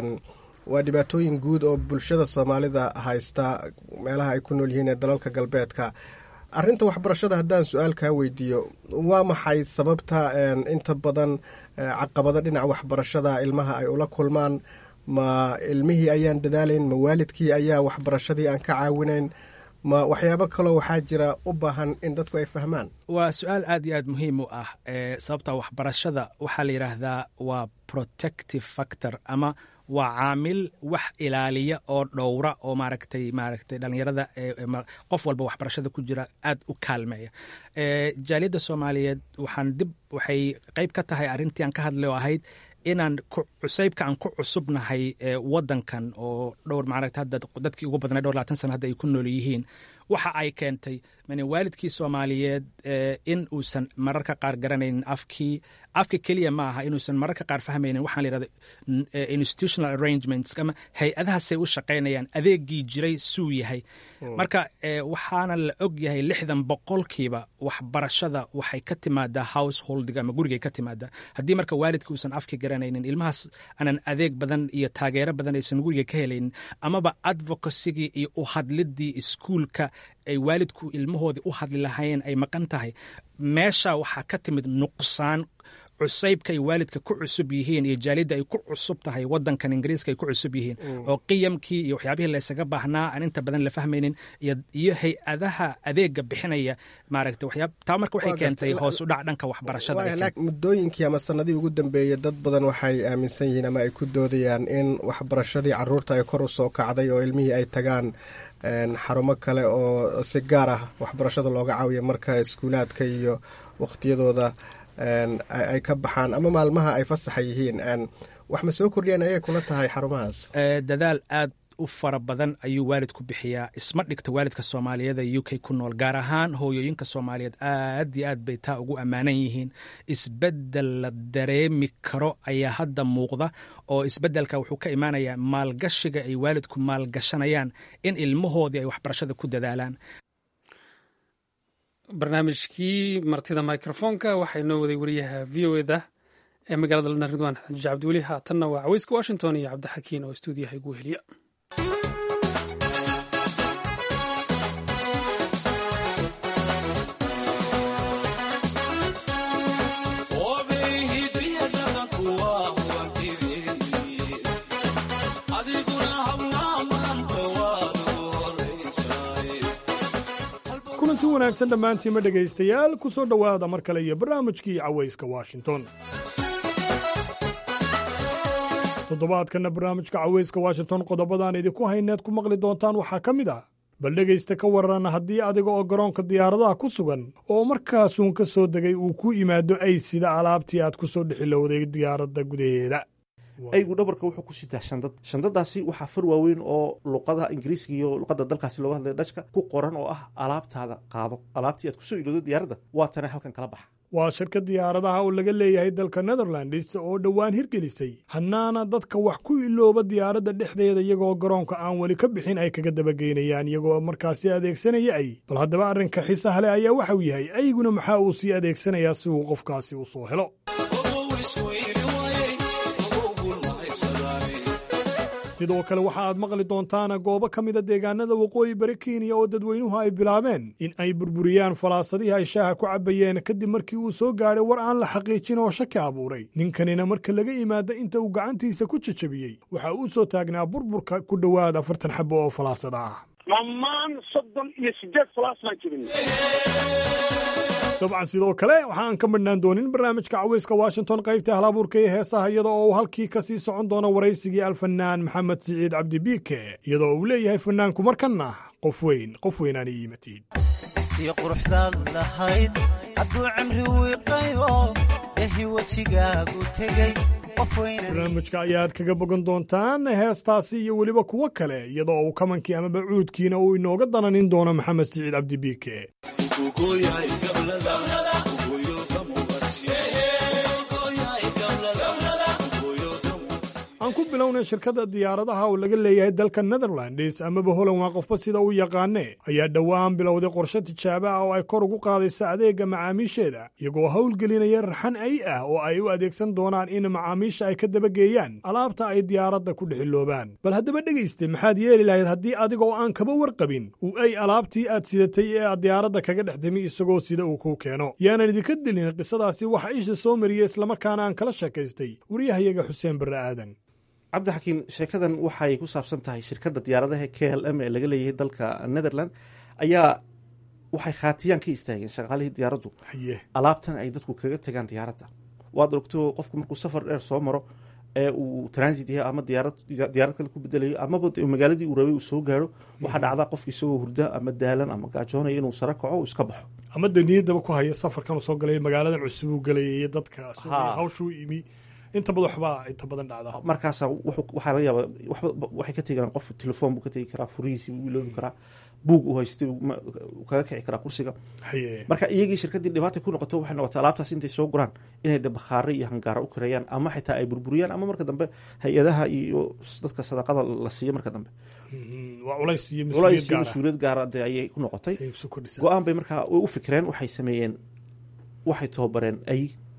waa dhibaatooyin guud oo bulshada soomaalida haysta meelaha ay ku nool yihiin ee dalalka galbeedka arrinta waxbarashada haddaan su-aal kaa weydiiyo waa maxay sababta inta badan caqabado dhinaca waxbarashada ilmaha ay ula kulmaan ma ilmihii ayaan dadaalayn ma waalidkii ayaa waxbarashadii aan ka caawinayn ma waxyaabo kaloo waxaa jira u baahan in dadku ay fahmaan waa su-aal aad iyo aad muhiim u ah sababta waxbarashada waxaa la yidhaahdaa waa protective factor ama waa caamil wax ilaaliya oo dhowra oo maaragtay maaragtay dhallinyarada qof walba waxbarashada ku jira aad u kaalmeeya jaaliyadda soomaaliyeed waxaan dib waxay qayb ka tahay arrintii aan ka hadlay oo ahayd inaan cusaybka aan ku cusubnahay wadankan oo dhowr maaragta hadda dadkii ugu badnay dhowr labaatan sana hadda ay ku nool yihiin waxa ay keentay mani waalidkii soomaaliyeed in uusan mararka qaar garanaynin afkii afka keliya ma aha inuusan mararka qaar fahmaynin waxaan la yidhahda institutional arrangements ama hay-adahaasay u shaqaynayaan adeegii jiray suu yahay marka waxaana la og yahay lixdan boqolkiiba waxbarashada waxay ka timaadaa householdiga ama gurigay ka timaadaa haddii marka waalidka uusan afki garanaynin ilmahaas aanan adeeg badan iyo taageero badan aysan guriga ka helaynin amaba advocacygii iyo u hadlidii iskuulka ay waalidku ilmahoodii u hadli lahayn ay maqan tahay meesha waxaa ka timid nuqsaan cusaybka ay waalidka ku cusub yihiin iyo jaalidda ay ku cusub tahay wadankan ingiriiska ay ku cusub yihiin oo qiyamkii iyo waxyaabihii laysaga baahnaa aan inta badan la fahmaynin iyo hay-adaha adeega bixinaya maaragta waxyaab taa marka waxay keentay hoos u dhac dhanka waxbarashada muddooyinkii ama sanadihii ugu dambeeyey dad badan waxay aaminsan yihiin ama ay ku doodayaan in waxbarashadii caruurta ay kor u soo kacday oo ilmihii ay tagaan xarumo kale oo si gaar ah waxbarashada looga caawiya marka iskuulaadka iyo waqtiyadooda ay ka baxaan ama maalmaha ay fasaxa yihiin wax ma soo kordhiyaan ayay kula tahay xarumahaas dadaal aad u fara badan ayuu waalid ku bixiyaa isma dhigta waalidka soomaaliyeed ee u k ku nool gaar ahaan hooyooyinka soomaaliyeed aad iyo aad bay taa ugu ammaanan yihiin isbeddel la dareemi karo ayaa hadda muuqda oo isbeddelka wuxuu ka imaanayaa maalgashiga ay waalidku maalgashanayaan in ilmahoodii ay waxbarashada ku dadaalaan barnaamijkii martida microfonka waxaa inoo waday wariyaha v o eda ee magaalada london ridwaan xaji cabdiweli haatanna waa caweyska washington iyo cabdixakiin oo stuudiyaha igu heliya kulanti wanaagsan dhammaantiinma dhegaystayaal ku soo dhowaada mar kale iyo barnaamijkii cawayska washington toddobaadkanna barnaamijka cawayska washington qodobadaan idinku hayneed ku maqli doontaan waxaa ka mid ah bal dhegaysta ka waran haddii adiga oo garoonka diyaaradaha ku sugan oo markaasuun ka soo degay uu ku imaado ay sida alaabtii aad ku soo dhexilowday diyaaradda gudaheeda aygu dhabarka wuxuu ku sitaa shandad shandadaasi waxaa far waaweyn oo luqadaha ingiriiska iyo luqada dalkaasi looga hadlaya dhashka ku qoran oo ah alaabtaada qaado alaabtii aad kusoo ilowdo diyaaradda waa tana halkan kala baxa waa shirka diyaaradaha oo laga leeyahay dalka netherlands oo dhowaan hirgelisay hannaana dadka wax ku ilooba diyaaradda dhexdeeda iyagoo garoonka aan weli ka bixin ay kaga dabageynayaan iyagoo markaasi adeegsanaya ay bal haddaba arrinka xiisaha leh ayaa waxauu yahay ayguna maxaa uu sii adeegsanayaa si uu qofkaasi u soo helo sidoo kale waxa aad maqli doontaan goobo ka mida deegaanada waqooyi bari kenya oo dadweynuhu ay bilaabeen in ay burburiyaan falaasadihii ay shaaha ku cabbayeen kadib markii uu soo gaadhay war aan la xaqiijin oo shaki abuuray ninkanina marka laga yimaada inta uu gacantiisa ku jajabiyey waxa uu soo taagnaa burburka ku dhowaad afartan xabo oo falaasada ah dhammaan soddon iyo sideed falaas baan jibin dabcan sidoo kale waxa aan ka madhnaan doonin barnaamijka caweyska washington qaybta halabuurka iyo heesaha iyada oo uu halkii ka sii socon doono waraysigii alfanaan maxamed siciid cabdi biike iyadoo uu leeyahay fanaanku markanna qof weyn qof weynaan ii yimatid tii quruxdaad lahayd hadduu cimri wiiqayo ehi wejigaagu tegey barnaamijka ayaad kaga bogan doontaan heestaasi iyo weliba kuwo kale iyadoo uu kamankii amaba cuudkiina uu inooga dananin doono maxamed siciid cabdi biike aan ku bilownay shirkadda diyaaradaha oo laga leeyahay dalka netherlands amaba holan waa qofba sida u yaqaane ayaa dhowaan bilowday qorshe tijaabo ah oo ay kor ugu qaadaysa adeegga macaamiisheeda iyagoo howlgelinaya raxan ay ah oo ay u adeegsan doonaan in macaamiisha ay ka dabageeyaan alaabta ay diyaaradda ku dhexiloobaan bal haddaba dhegayste maxaad yeeli lahayd haddii adiga oo aan kaba warqabin uu ay alaabtii aad sidatay ee aad diyaaradda kaga dhex timi isagoo sida uu kuu keeno yaanan idinka dilin qisadaasi waxa isha soo mariyey islamarkaana aan kala sheekaystay wariyahayaga xuseen barre aadan cabdixakiin sheekadan waxay ku saabsan tahay shirkadda diyaaradaha k l m ee laga leeyahay dalka netherland ayaa waxay khaatiyaan ka istaageen shaqaalihii diyaaraddu alaabtan ay dadku kaga tagaan diyaaradda waad ogto qofku markuu safar dheer soo maro ee uu transit yahay ama diyaarad diyaarad kale ku bedelayo amaba magaaladii uu rabay uu soo gaaro waxaa dhacdaa qofka isagoo hurda ama daalan ama gaajoonaya inuu sare kaco uu iska baxo ama de niyaddaba ku haya safarkan uu soo galay magaaladan cusub uu galayay iyo dadka hawshuu imi inta badan waxbaa inta badan dhacda markaasa waxaa laga yaaba waxay ka tegi karaan qof telefoon buu ka tegi karaa furihiisi buu iloobi karaa buug uu haystay kaga kici karaa kursiga marka iyagii shirkaddii dhibaata ku noqoto waxay noqotay alaabtaas intay soo guraan inay de bakhaare iyo hangaara u kareeyaan ama xitaa ay burburiyaan ama marka dambe hay-adaha iyo dadka sadaqada la siiyo marka dambe culays iyo mas-uuliyad gaara de ayay ku noqotay go-aan bay markaa u fikreen waxay sameeyeen waxay tababareen ay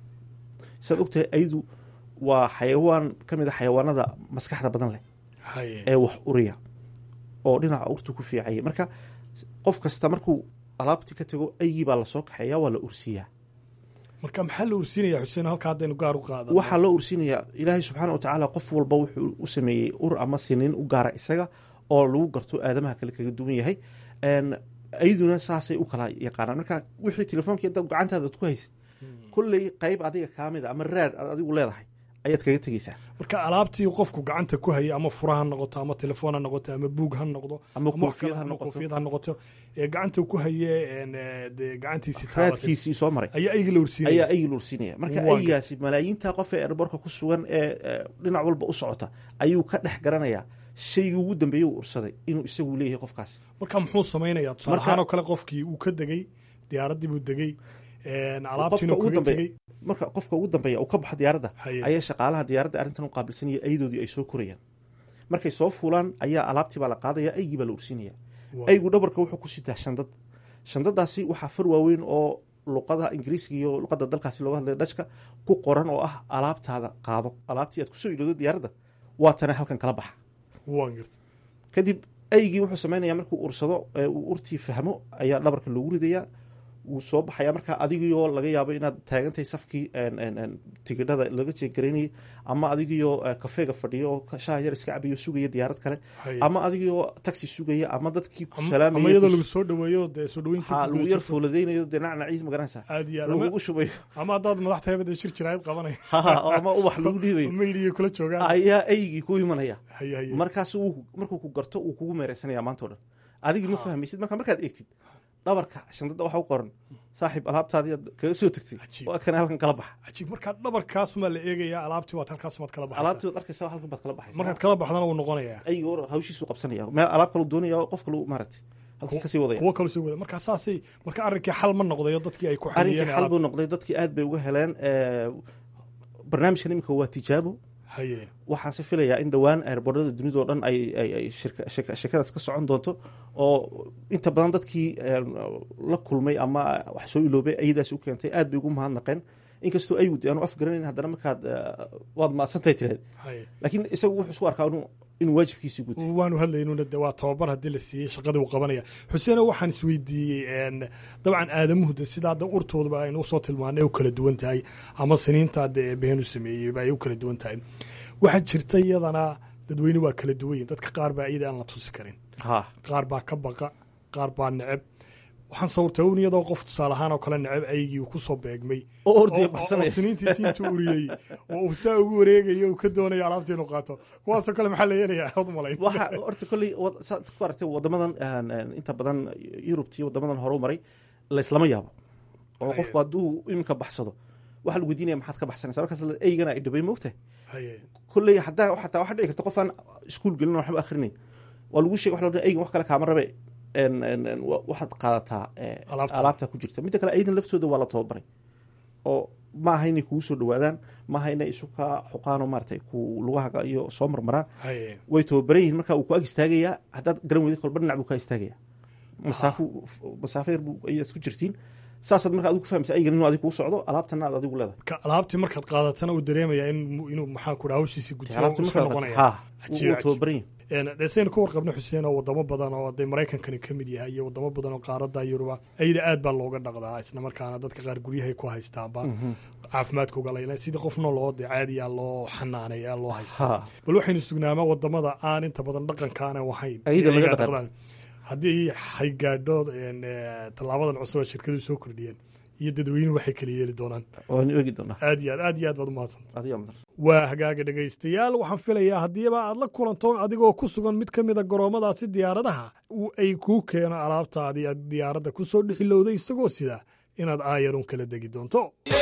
saad ogtahay aydu waa xayawaan ka mid a xayawaanada maskaxda badan leh ee wax uriya oo dhinaca urtu ku fiicaya marka qof kasta markuu alaabtii ka tago aygii baa lasoo kaxeeya waa la ursiyaa marka maxaa la ursiinaya xuseen halka haddaynu gaar u qaada waxaa loo ursiinayaa ilaahay subxaana wa tacaala qof walba wuxuu u sameeyey ur ama siniin u gaara isaga oo lagu garto aadamaha kale kaga duwan yahay ayduna saasay u kala yaqaanaan marka wixii telefoonki dad gacantaada ad ku haysay kolley qayb adiga kaamida ama raad aad adigu leedahay ayaad kaga tegeysaa marka alaabtii qofku gacanta ku hayay ama fura ha noqoto ama telefoon ha noqoto ama buug ha noqdo ama koofiyad ha noqoto ee gacanta ku haye de gacantiisii raadkiisii soo maray ayaa aygi la ursiinaya ayaa aygi la ursiinaya marka aygaasi malaayiinta qof ee erborka ku sugan ee dhinac walba u socota ayuu ka dhex garanayaa shaygii ugu dambeeyey uu ursaday inuu isagu leeyahay qofkaasi marka muxuu samaynayaa tusaale ahaan oo kale qofkii uu ka degey diyaaraddii buu degey alaabtiina kaga tegey marka qofka ugu dambeeya uu ka baxo diyaaradda ayaa shaqaalaha diyaaradda arrintan u qaabilsanaya aydoodii ay soo korayaan markay soo fuulaan ayaa alaabtii baa la qaadaya aygii baa la ursinaya aygu dhabarka wuxuu ku sitaa shandad shandadaasi waxaa far waaweyn oo luqada ingiriiska iyo luqada dalkaasi looga hadlaya dhashka ku qoran oo ah alaabtaada qaado alaabtii aad kusoo iloodo diyaaradda waa tana halkan kala baxa kadib aygii wuxuu sameynaya markuu ursado uu urtii fahmo ayaa dhabarka loogu ridayaa wuu soo baxaya markaa adigioo laga yaabo inaad taagantahay safkii tigidhada laga jeegaraynayay ama adigioo kafeega fadhiyo oo shaha yar iska cabayo sugaya diyaarad kale ama adigioo taxi sugaya ama dadkii ku ama iyadoo lagu soo dhaweeyo dee soo dhaweynta lagu yar fooladeynayo dee nacnaciis magaranaysa aad iyo lagugu shubayo ama haddaad madax tahay bada shir jiraayad qabanaya ama ubax lagu dhiibayo maydhiyo kula joogaan ayaa aygii ku imanaya markaas markuu ku garto uu kugu meereysanaya maanta o dhan adigii ma fahmaysid marka markaad eegtid dhabarka shandada waxa u qoran saaxiib alaabtaadii aad kaga soo tagtay waa kana halkan kala baxa cajiib markaa dhabarkaas maa la eegayaa alaabtii waad halkaas maad kala baxaysaa alaabtii waad arkaysaa halkan baad kala baxaysaa markaad kala baxdana wuu noqonayaa aygo hawshiisu qabsanaya meel alaab kalu doonaya qof kalu maaragtay halkii kasii wadaya kuwo kalu sii wadaya markaa saasay marka arrinkii xal ma noqdayo dadkii ay ku arrinkii xal buu noqday dadkii aad bay uga heleen barnaamijkan imika waa tijaabo waxaanse filayaa in dhowaan airboorada dunida o dhan ay sheekadaas ka socon doonto oo inta badan dadkii la kulmay ama wax soo iloobay ayadaas u keentay aad bay ugu mahadnaqeen inkastoo ayud aanu afgaranayn haddana markaad waad maadsantahay tiraad laakiin isagu wuxuu isku arkaa inuu waajibkiisii gutay waanu hadlaynuna de waa tababar haddii la siiyey shaqadii uu qabanaya xuseeno waxaan isweydiiyey dabcan aadamuhu de sidaa hadda urtoodaba aynu usoo tilmaanay u kala duwan tahay ama siniinta de eebaheen u sameeyeyba ay u kala duwan tahay waxaa jirta iyadana dadweyne waa kala duwan yihin dadka qaar baa iyada aan la tusi karin qaar baa ka baqa qaar baa neceb waxaan sawirtay un iyadoo qof tusaale ahaan oo kale neceb aygii uu kusoo beegmay oo siniintiisi intuu uriyey oo uu saa ugu wareegayo uu ka doonayo alaabtii inuu qaato kuwaasoo kale maxaa la yeelayaa od malayn waxa horta kolley saad ku aragtay wadamadan inta badan yurubta iyo wadamadan hore u maray layslama yaabo oo qofku hadduu iminka baxsado waxaa lagu weydiinaya maxaad ka baxsanaysa markaas eygana ay dhibay moogtahay kolley haddaa xataa waxaa dhici karta qof aan iskuul gelin waxba akhrinayn waa lagu sheegay waxa la odhan eygan wax kale kaama rabe waxaad qaadataa alaabta ku jirta midda kale aydan laftooda waa la tababaray oo ma aha inay kugu soo dhawaadaan ma aha inay isu kaa xuqaano maarata ku lugahaga iyo soo marmaraan way tababaran yihin marka uu ku ag istaagayaa haddaad garan weyda kolba dhinac buu kaa istaagaya masaafo masaafo yar buu ayaad isku jirtiin saasaad marka adigu ku fahmaysa aygan inuu adigu kuu socdo alaabtana aad adigu leedahay ka alaabtii markaad qaadatana uu dareemaya in inuu maxaan ku dhaha hawshiisii gutiyo alaabtii iska markaad noqonaya ha wuu tababaran yihin dhesaynu ka warqabno xuseen oo wadamo badan oo dee maraykankani ka mid yahay iyo wadamo badan oo qaarada yuruba ayada aad baa looga dhaqdaa isla markaana dadka qaar guryahay ku haystaanba caafimaadkooga layla sidii qof nooloo dee caadiya loo xanaanaya loo haystaa bal waxaynu sugnaamaa wadamada aan inta badan dhaqankaana wahayn Ayada laga iyagaa dhaqan. dhaqdaan. haddii ay gaadho tallaabadan cusub ee shirkadu soo kordhiyeen iyo dadweynuhu waxay kala yeeli doonaan waanu eegi doonaa aad iyo aad aad iyo aad baad umahadsan adiga mudan waa hagaaga dhegaystayaal waxaan filayaa haddiiba aad la kulanto adigoo ku sugan mid ka mida garoomadaasi diyaaradaha uu ay kuu keeno alaabtaadii aad diyaaradda ku soo dhexilowday isagoo sida inaad aayarun kala degi doonto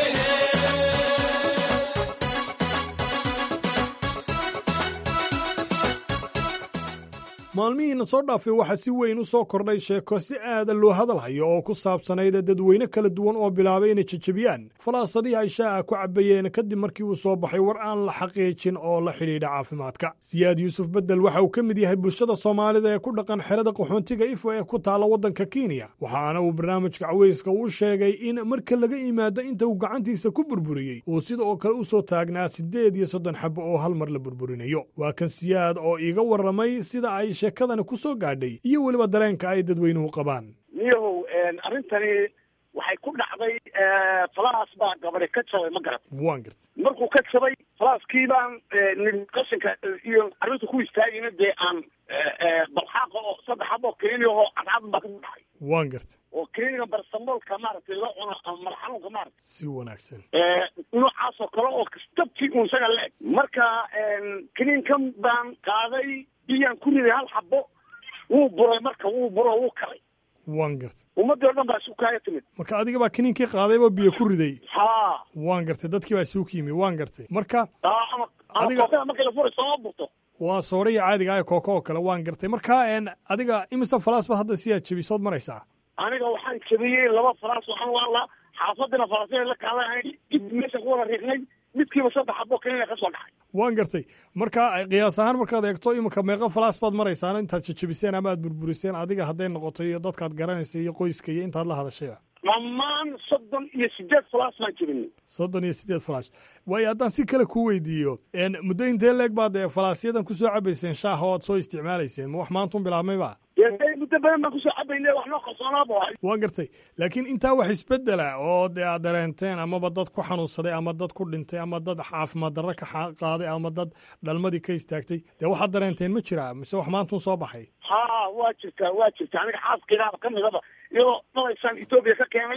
maalmihiina soo dhaafay waxaa si weyn u soo kordhay sheeko si aada loo hadalhayo oo ku saabsanayd dadweyne kala duwan oo bilaabay inay jajabiyaan falaasadihii ay shaaca ku cabayeen kadib markii uu soo baxay war aan la xaqiijin oo la xidhiidha caafimaadka siyaad yuusuf bedel waxa uu ka mid yahay bulshada soomaalida ee ku dhaqan xerada qaxoontiga ifo ee ku taalla waddanka kenya waxaana uu barnaamijka caweyska u sheegay in marka laga yimaado inta uu gacantiisa ku burburiyey uu sida oo kale u soo taagnaa siddeed iyo soddon xabo oo hal mar la burburinayo waa kan siyaad oo iiga warramay sida ay sheekadani ku soo gaadhay iyo weliba dareenka ay dadweynuhu qabaan niyahow arrintani waxay ku dhacday falaas baa gabadhi ka jabay ma garat waan garta markuu ka jabay falaaskii baan nin qashinka iyo arrinta ku istaagayna dee aan balxaaqa oo saddex xabo keniya oo cadcad baa ka dhacay waan garta oo keniga barsamoolka maaragtay la cuno ama madax xanuunka maaragtay si wanaagsan noocaas oo kale oo kastabtii uun isaga le-eg marka keniinkan baan qaaday biyaan ku riday hal xabo wuu buray marka wuu buro wuu kalay waan garta ummaddii o dhan baa isu kaaya timid marka adiga baa kiniinkii qaadayba biyo ku riday ha waan gartay dadkii baa isugu yimi waan gartay marka aa ama ama Adiga- kookada marka la furay sooma burto waa sooraya caadiga ah kooko oo kale waan gartay marka een, adiga imise falaas ba hadda sidaad jebisood maraysaa aniga waxaan jabiyey laba falaas waxaan waalaa xaafadina falaasya la kaaday dib meesha ku wada riiqnay midkiiba saddex xabo keniya ka soo dhacay waan gartay marka qiyaas ahaan markaad eegto iminka meeqa falaas baad maraysaan intaad jajabiseen ama aad burburiseen adiga hadday noqoto iyo dadkaad garanaysa iyo qoyska iyo intaad la hadashayba dhammaan soddon iyo sideed falaas baan jabinay soddon iyo siddeed falaash waayo haddaan si kale kuu weydiiyo een, muddo intee leeg baad ee falaasyadan ku soo cabayseen shaaha oo aad soo isticmaalayseen ma wax maantun bilaabmayba dee muddo badan baan kusoo cabaynay wax noo qarsoonaaba waay waan gartay laakiin intaa wax isbedela oo dee aad dareenteen amaba dad ku xanuunsaday ama dad ku dhintay ama dad caafimaad darro ka xa- qaaday ama dad dhalmadii ka istaagtay dee waxaad dareenteen ma jiraa mise wax maantun soo baxay ha waa jirtaa waa jirtaa aniga xaaskaygaaba ka midaba iyadoo dhalaysaan etoobiya ka keenay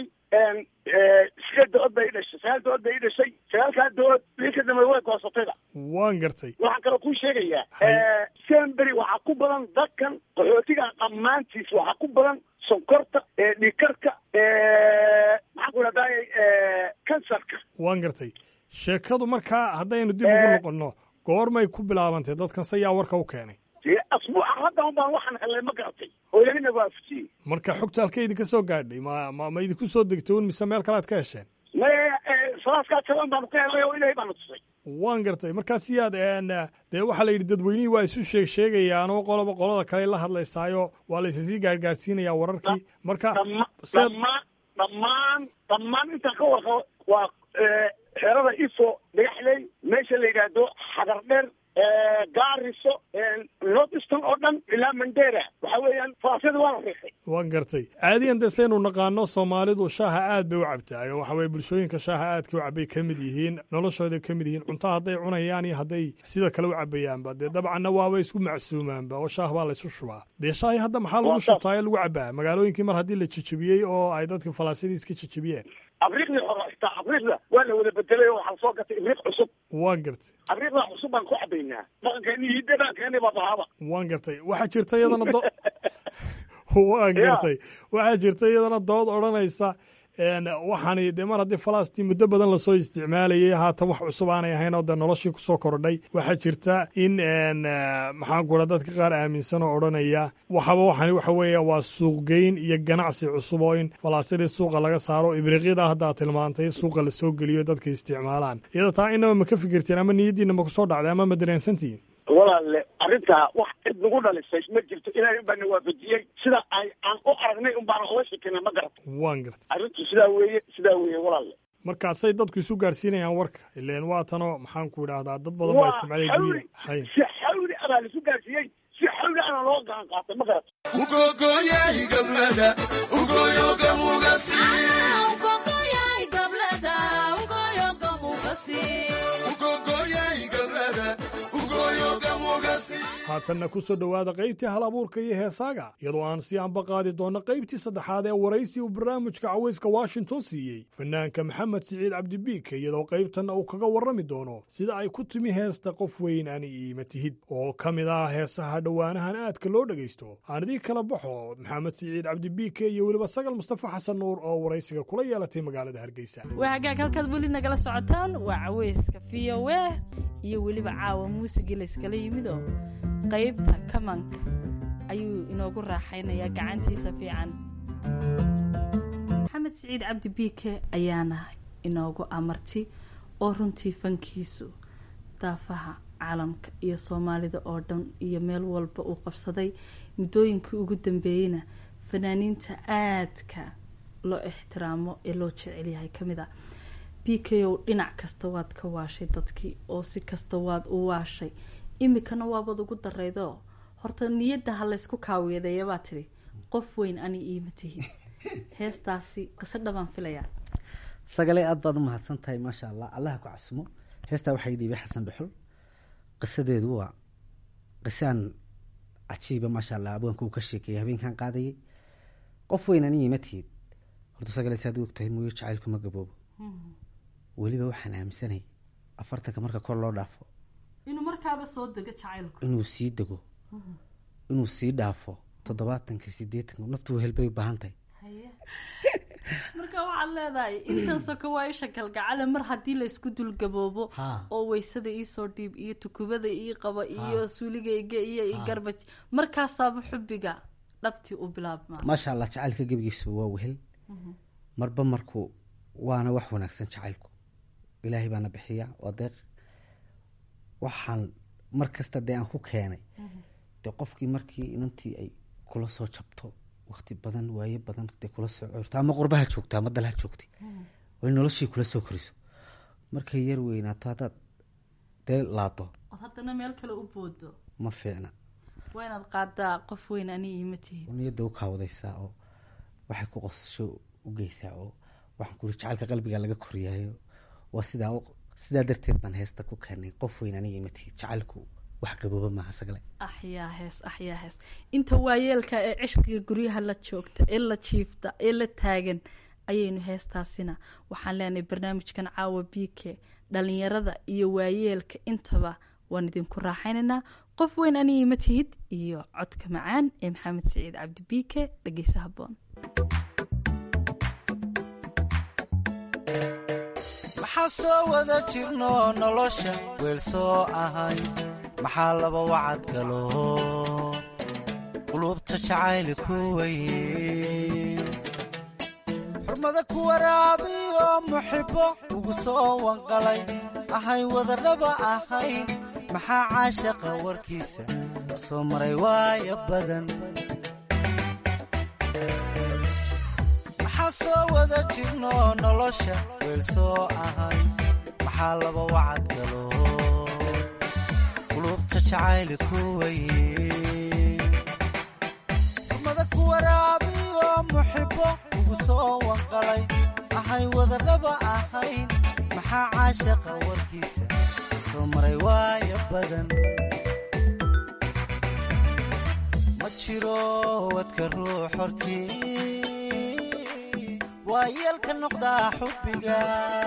sideed dood bay i dhashay sagaal dood bay i dhashay sagaalkaa dood wixii ka dambeey way goosatayba waan gartay waxaan kaloo kuu sheegayaa semberi waxaa ku badan dadkan qaxootiga dhammaantiis waxaa ku badan sonkorta dhiikarka maxaan ku dhahdaay kansarka waan gartay sheekadu markaa haddaynu dib ugu noqonno goormay ku bilaabantay dadkan se yaa warka u keenay dee asbuuca hadda un baan waxaan helay ma garatay oo ilahina waafajiyey marka xogta halka idinka soo gaadhay ma ma ma idinku soo degtay un mise meel kale aad ka hesheen me salaaskaa jaban baanu ka helay oo ilahay baanu tusay waan gartay markaas yaad een, dee waxaa la yidhi dadweynihii waa isu sheeg sheegayaan oo qoloba qolada kale la hadlaysaayo waa la isasii gaargaarsiinayaa wararkii marka seed dhammaan dhammaan dhammaan intaan ka warqabo waa xerada ifo dhagaxley meesha la yidhaahdo xagar dheer gaariso north eastern oo dhan ilaa mandera waxa weeyaan falaasyada waa la riixay waan gartay caadiyan dee saynu naqaano soomaalidu shaaha aad bay u cabtaay oo waxa weye bulshooyinka shaaha aadka u cabay ka mid yihiin noloshooda ka mid yihiin cunto hadday cunayaan iyo hadday sida kale u cabayaanba dee dabcanna waaba isku macsuumaanba oo shaah baa la isu shubaa dee shaahi hadda maxaa lagu shubtaa ee lagu cabaa magaalooyinkii mar haddii la jejebiyey oo ay dadka falaasyadii iska jejebiyeen abriiqdii hore xitaa abriiqda waa la wada bedelay oo waxaa lasoo gatay ibriiq cusub waan gartay abriiqda cusub baan ku cabaynaa dhaqankeeni iyo dhaqankeeni baa bahaba waan gartay waxaa jirta iyadana do waan gartay waxaa jirta iyadana dood odhanaysa waxaani dee mar haddii falastiin muddo badan lasoo isticmaalayay haatan wax cusub aanay ahayn oo dee noloshii kusoo kordhay waxaa jirta in maxaan ku raa dadka qaar aaminsan oo odhanaya waxaba waxani waxa weeye waa suuqgeyn iyo ganacsi cusub oo in falaasidii suuqa laga saaro ibriiqyada hadda aad tilmaantay suuqa lasoo geliyo dadka isticmaalaan iyada taa inaba ma ka fikirteen ama niyaddiina ma kusoo dhacday ama ma dareensantihiin walaalle arrintaa wax cid nagu dhalisay ma jirto ilaahay baa na waafajiyey sida ay aan u aragnay un baana oga shekinay ma garata waan garta arrintu sidaa weeye sidaa weeye walaalle markaasay dadku isu gaarsiinayaan warka ileen waa tanoo maxaan ku idhaahdaa dad badan baa waa isticmaalay xawli guryaha hay si xawli abaa laisu gaarsiiyey si xawli ana loo gacan qaatay ma garata haatanna ku soo dhowaada qaybtii hal abuurka iyo heesaaga iyadoo aan si anba qaadi doonno qaybtii saddexaad ee waraysi uu barnaamijka cawayska washington siiyey fanaanka maxamed siciid cabdibiike iyadoo qaybtanna uu kaga warrami doono sida ay ku timi heesta qof weyn ani iima tihid oo ka mid ah heesaha dhowaanahan aadka loo dhegaysto aan idii kala baxo maxamed siciid cabdibiike iyo weliba sagal mustafa xasan nuur oo waraysiga kula yeelatay magaalada hargeysa waa hagaag halkaad weli nagala socotaan waa caweyska v o a iyo weliba caawa muusigii layskala yimidoo qaybta kamanka ayuu inoogu raaxaynayaa gacantiisa fiican maxamed siciid cabdi biike ayaana inoogu amarti oo runtii fankiisu daafaha caalamka iyo soomaalida oo dhan iyo meel walba uu qabsaday muddooyinkii ugu dambeeyeyna fanaaniinta aadka loo ixtiraamo ee loo jecel yahay ka mid a b k o dhinac kasta waad ka waashay dadkii oo si kasta waad u waashay imikana waabad ugu daraydo horta niyadda ha laysku kaawiyadeeya baa tidhi qof weyn ani iima tihin heestaasi qiso dhabaan filayaa sagale aad baad u mahadsan tahay maasha allah allaha ku casumo heestaa waxaa ii dhiibay xasan dhuxul qisadeedu waa qisaan cajiiba maasha allah abwaanka uu ka sheekeeyay habeenkan qaadayay qof weyn ani iima tihid horta sagale saad og tahay mooyo jacaylku ma gaboobo weliba waxaan aaminsanay afartanka marka kor loo dhaafo inuu markaaba soo dego jacaylku inuu sii dego inuu sii dhaafo toddobaatanka sideetanka naftu wehelbay u baahan tahay marka waxaad leedahay intan soko waa isha galgacale mar haddii laysku dulgaboobo oo weysada iisoo dhiib iyo tukubada ii qaba iyo suuligayga iyo i garbaj markaasaaba xubbiga dhabtii u bilaabmaa maasha allah jacaylka gebigiisu waa wehel marba marku waana wax wanaagsan jacaylku ilaahay baana bixiya waa deeq waxaan mar kasta dee aan ku keenay dee qofkii markii inantii ay kula soo jabto wakti badan waaye badan dee kula soo curto ama qurbaha joogta ama dalha joogtay oo noloshii kula soo koriso markay yar weynaato haddaad dee laado ood haddana meel kale u boodo ma fiicna waa inaad qaadaa qof weyn ani iima tihin niyadda u kaawadaysaa oo waxay ku qosasho u geysaa oo waxaan kuri jacaylka qalbiga laga koriyaayo waa sidaa sidaa darteed baan heesta ku keenay qof weyn aniga imatihi jacaylku wax gabooba maaha sagle axyaa hees axyaa hees inta waayeelka ee cishqiga guryaha la joogta ee la jiifta ee la taagan ayaynu heestaasina waxaan leenahay barnaamijkan caawa b k dhalinyarada iyo waayeelka intaba waan idinku raaxaynaynaa qof weyn aniga ima tihid iyo codka macaan ee maxamed siciid cabdi b k dhegeysa haboon maxaa soo wada jirno nolosha weel soo ahay maxaa laba wacad galo qulubta jacayli ku weye xurmada ku waraabiyo muxibbo ugu soo wanqalay ahay wadadhaba ahayn maxaa caashaqa warkiisa soo maray waaya badan maxaa soo wada jirno nolosha weel soo ahay maxaa laba wacad galo qulubta jacayli ku weye xurmada ku waraabiyo muxibbo ugu soo wanqalay ahay wadadhaba ahayn maxaa caashaqa warkiisa soo maray waaya badan ma jiro wadka ruux hortii waa yeelka noqdaa xubbiga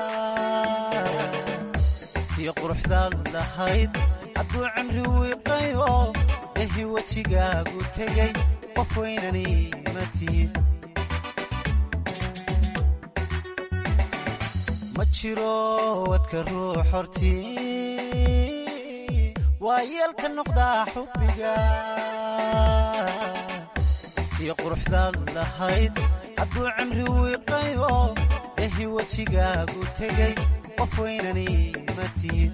tii quruxdaad lahayd hadduu cimri wiiqayo ehi wejigaagu tegay qof weynani ma tihid ma jiro wadka ruux hortii waa yeelka noqdaa xubbiga tii quruxdaad lahayd hadduu cimri wiiqayo ehi wejigaagu tegay qof weynani ma tihid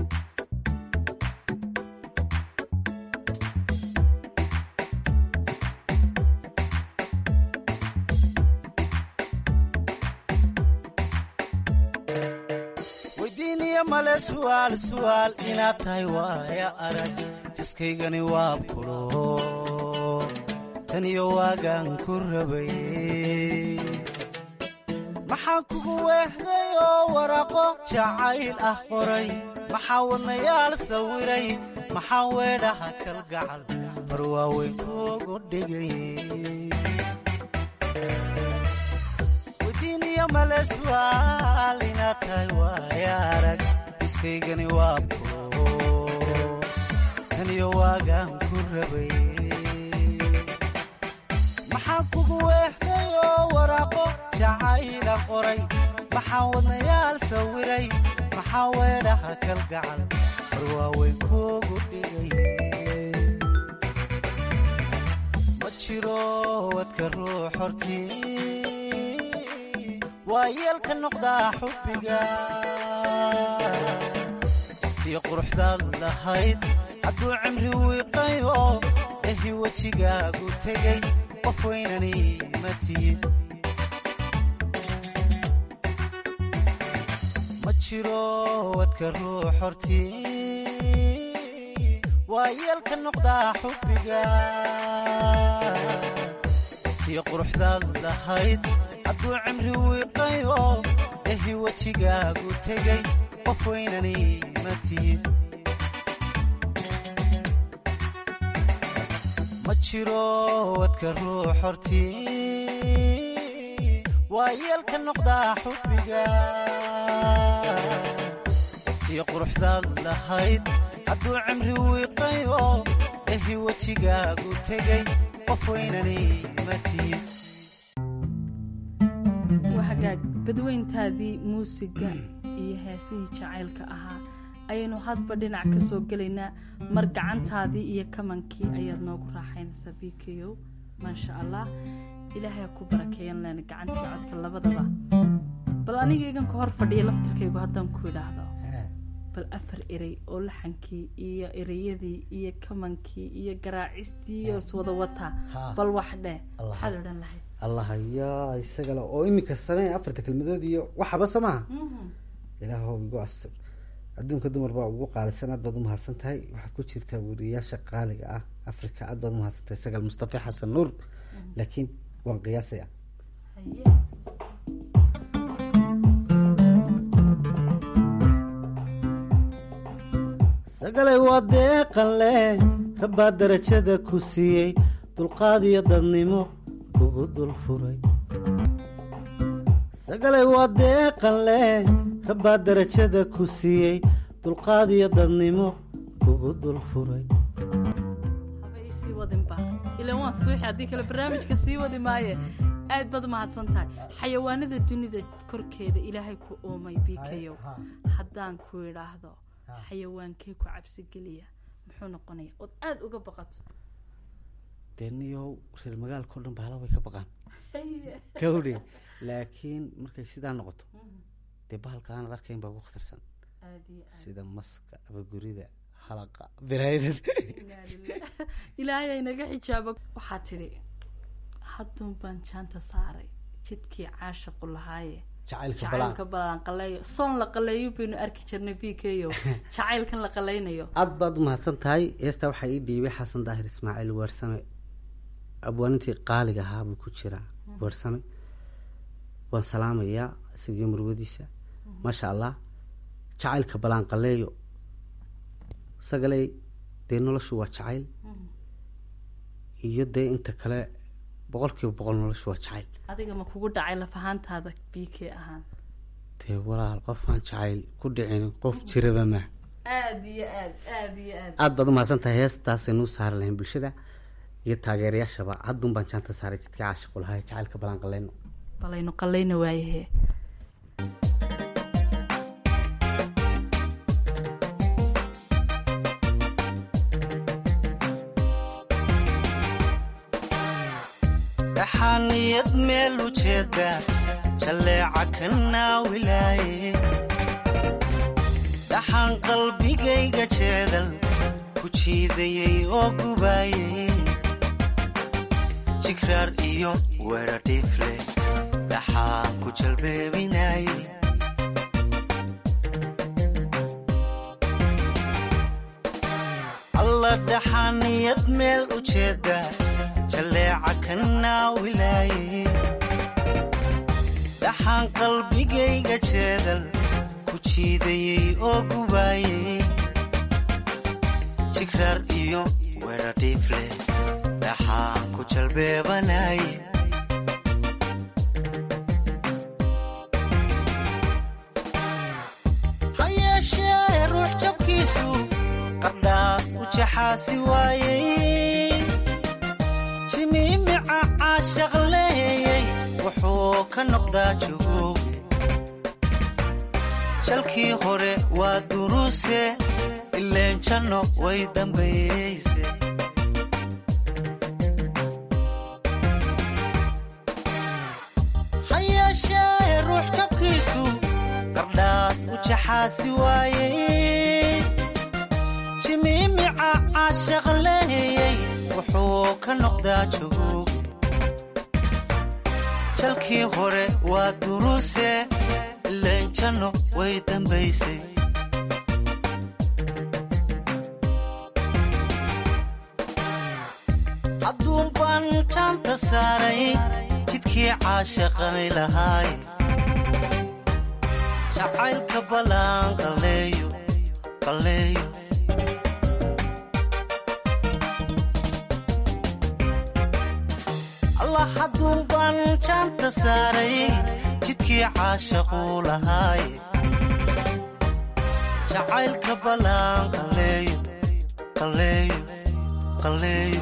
weydiiniya male su'aal su'aal inaad tahay waaya arag xiskaygani waabkulo tan iyo waagaan ku rabay maxaan kugu weexday oo waraaqo jacayl ah qoray maxaa wadnayaal sawiray maxaa weedhaha kalgacal far waaweyn kuugu dhigay weydiiniya male su'aal inaad tahay waaya arag iskaygani waabkulo tan iyo waagaan ku rabay maxaan kugu weexday oo waraaqo jacayla qoray maxaa wadnayaal sawiray maxaa weedhaha kalgacal war waaweyn kuugu dhigay ma jiro wadka ruux hortii waa yeelka noqdaa xubbiga tii quruxdaad lahayd hadduu cimri wiiqayo ehi wejigaagu tegay qof weynani ma tihid ma jiro wadka ruux hortii waa yeelka noqdaa xubbiga tii quruxdaad lahayd hadduu cimri wiiqayo ehi wejigaagu tegay qof weynani ma tihid ma jiro wadka ruux hortii waa yeelka noqdaa xubbiga tii quruxdaad lahayd hadduu cimri wiiqayo ehi wejigaagu tegay qof weynani ma tihid waa hagaag badweyntaadii muusiga iyo heesihii jacaylka ahaa ayaynu hadba dhinac ka soo gelaynaa mar gacantaadii iyo kamankii ayaad noogu raaxaynaysaa b k o maasha allah ilaahay ku barakeeyan len gacantii codka labadaba bal aniga igan ka hor fadhiya laftirkaygu haddaan ku idhaahdo bal afar erey oo laxankii iyo ereyadii iyo kamankii iyo garaacistii iyo iswada wataa bal wax dheh maxaad odhan lahayd allah yaa isagale oo iminka samee afarta kelmadood iyo waxaba soo maha ilaahow igu astur adduunka dumar baa ugu qaalisan aad baad u mahadsan tahay waxaad ku jirtaa weriyaasha qaaliga ah africa aad baad u mahadsan tahay sagal mustafa xasan nuur laakiin waan qiyaasaya sagalay waa deeqan leh rabbaa darajada ku siiyey dulqaad iyo dadnimo kugu dul furay sagalay waa deeqan leh rabbaa darajada ku siiyey dulqaad iyo dadnimo kugu dul furay haba isii wadinba ilan waan suuxi haddii kale barnaamijka sii wadi maaye aad baad u mahadsan tahay xayawaanada dunida korkeeda ilaahay ku uumay b k o haddaan ku idhaahdo xayawaankee ku cabsi geliya muxuu noqonaya ood aada uga baqato dee niyow reer magaalkao dhan bahala way ka baqaan gawdhe laakiin markay sidaa noqoto dee bahalka aanad arkayn baa ugu khatarsan sida maska abagurida halaqa biraayadad ilaahay aynaga xijaabo waxaa tidhi hadduun baan jaanta saaray jidkii caashaqu lahaaye jacaylka jacaylka balaan qaleeyo soon la qaleeyo baynu arki jirnay b k o jacaylkan la qaleynayo aad baad u mahadsan tahay heestaa waxaa ii dhiibay xasan daahir ismaaciil weersame abwaanintii qaaliga ahaa buu ku jiraa weersame waan salaamayaa isagii murwadiisa maasha allah jacaylka balaan qaleeyo sagaley dee noloshu waa jacayl iyo dee inta kale boqol kiiba boqol noloshu waa jacayl adiga ma kugu dhacay lafahaantaada b k ahaan dee walaal qofaan jacayl ku dhicin qof jiraba ma aad iyo aad aad iyo aad aad baad u mahadsan tahay heestaasaynu u saari lahayn bulshada iyo taageerayaashaba haddun baan jaanta saaray jidkii caashiqu lahaa jacaylka balaan qaleyno balaynu qaleyna waayahe dhaxaaniyad meel ujeeda jalleeca ka naawilaaye dhaxaan qalbigayga jeedal ku jiidayay oo gubaayay jigraar iyo weedha dhiifle dhaxaan ku jalbeebinaaye alla dhaxaaniyad meel ujeeda jalleeca ka naawilaaye dhaxaan qalbigayga jeedal ku jiidayay oo gubaayay jigraar iyo weedha dhiifle dhaxaan ku jalbeebanaye ha yeeshee ruux jabkiisu qardhaas u jaxaasi waayey jimiimica caashaq leeyay wuxuu ka noqdaa jogooge jalkii hore waa duruuse ileen janno way dambayeyse ha yeeshee ruux jabkiisu qardhaas u jaxaasi waayey jimiimica caashaq leeyay wuxuu ka noqdaa jogooge jalkii hore waa duruuse ileen janno way dambaysay hadduun baan jaanta saaray jidkii caashaqani lahaay jacaylka ballaan qalleeyo qalleeyo allah hadduun baan jaanta saaray jidkii caashaquu lahaay jacaylka ballaan qalleeyo qalleeyo qalleeyo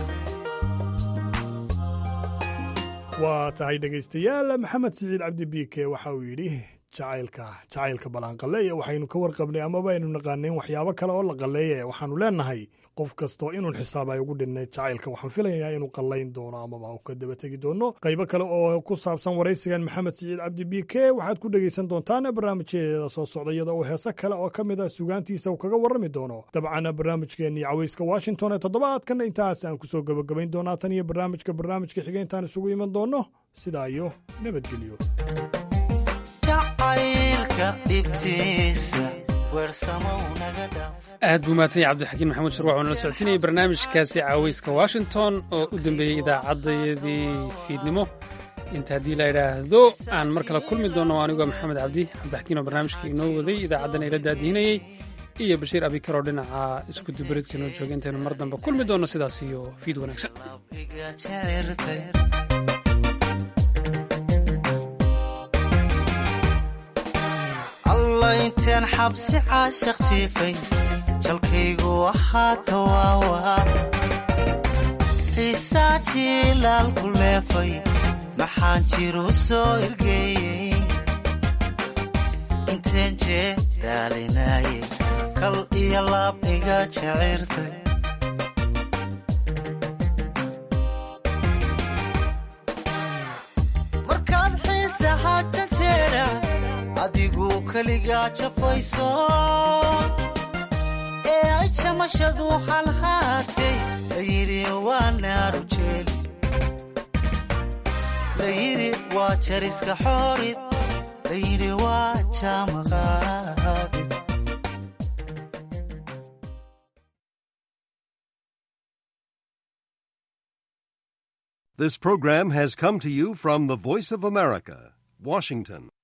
waa tahay dhegaystayaal maxamed siciid cabdi biike waxa uu yidhi jacaylka jacaylka ballaanqaleeya waxaynu ka warqabnay amaba aynu naqaanayn waxyaabo kale oo la qalleeya waxaanu leenahay qof kastoo inuun xisaab ay ugu dhinay jacaylka waxaan filayaa inuu qallayn doono amaba u ka daba tegi doono qaybo kale oo ku saabsan waraysigan maxamed siciid cabdi biike waxaad ku dhegaysan doontaan barnaamijyadeeda soo socda iyada oo heese kale oo ka mid a sugaantiisa uu kaga warrami doono dabcan barnaamijkeennii cawayska washington ee toddobaadkan intaas aan kusoo gebagabayn doonaa tan iyo barnaamijka barnaamijka xiga intaan isugu iman doonno sidaa iyo nabadgelyo jacaylka dhibtiisa weersamow naga dhaaf aad buu mahadsan yahay cabdixakiin maxamuud shirwax oo nala socodsiinayay barnaamijkaasi caawayska washington oo u dambeeyey idaacaddayadii fiidnimo inta haddii la idhaahdo aan mar kale kulmi doonno anigoo maxamed cabdi cabdixakiin oo barnaamijka inoo waday idaacaddana ila daadiinayey iyo bashiir abikar oo dhinaca isku dubaridka inoo jooga intaynu mar dambe kulmi doonno sidaas iyo fiid wanaagsan iga jecirtay alla inteen xabsi caashaq jiifay jalkaygu ahaa tawaawa xiisaa jiilaal ku leefay maxaan jiru soo ergeeyey inteen jee daalinaayey kal iyo laab iga jecirtay markaad xiisahaa janjeera adigu keligaa jafayso ee ay jamashadu halhaatay layidhi waa naaru jeeli layidhi waa jariska xoorid layidhi waa jaamaqaadi This program has come to you from the Voice of America, Washington.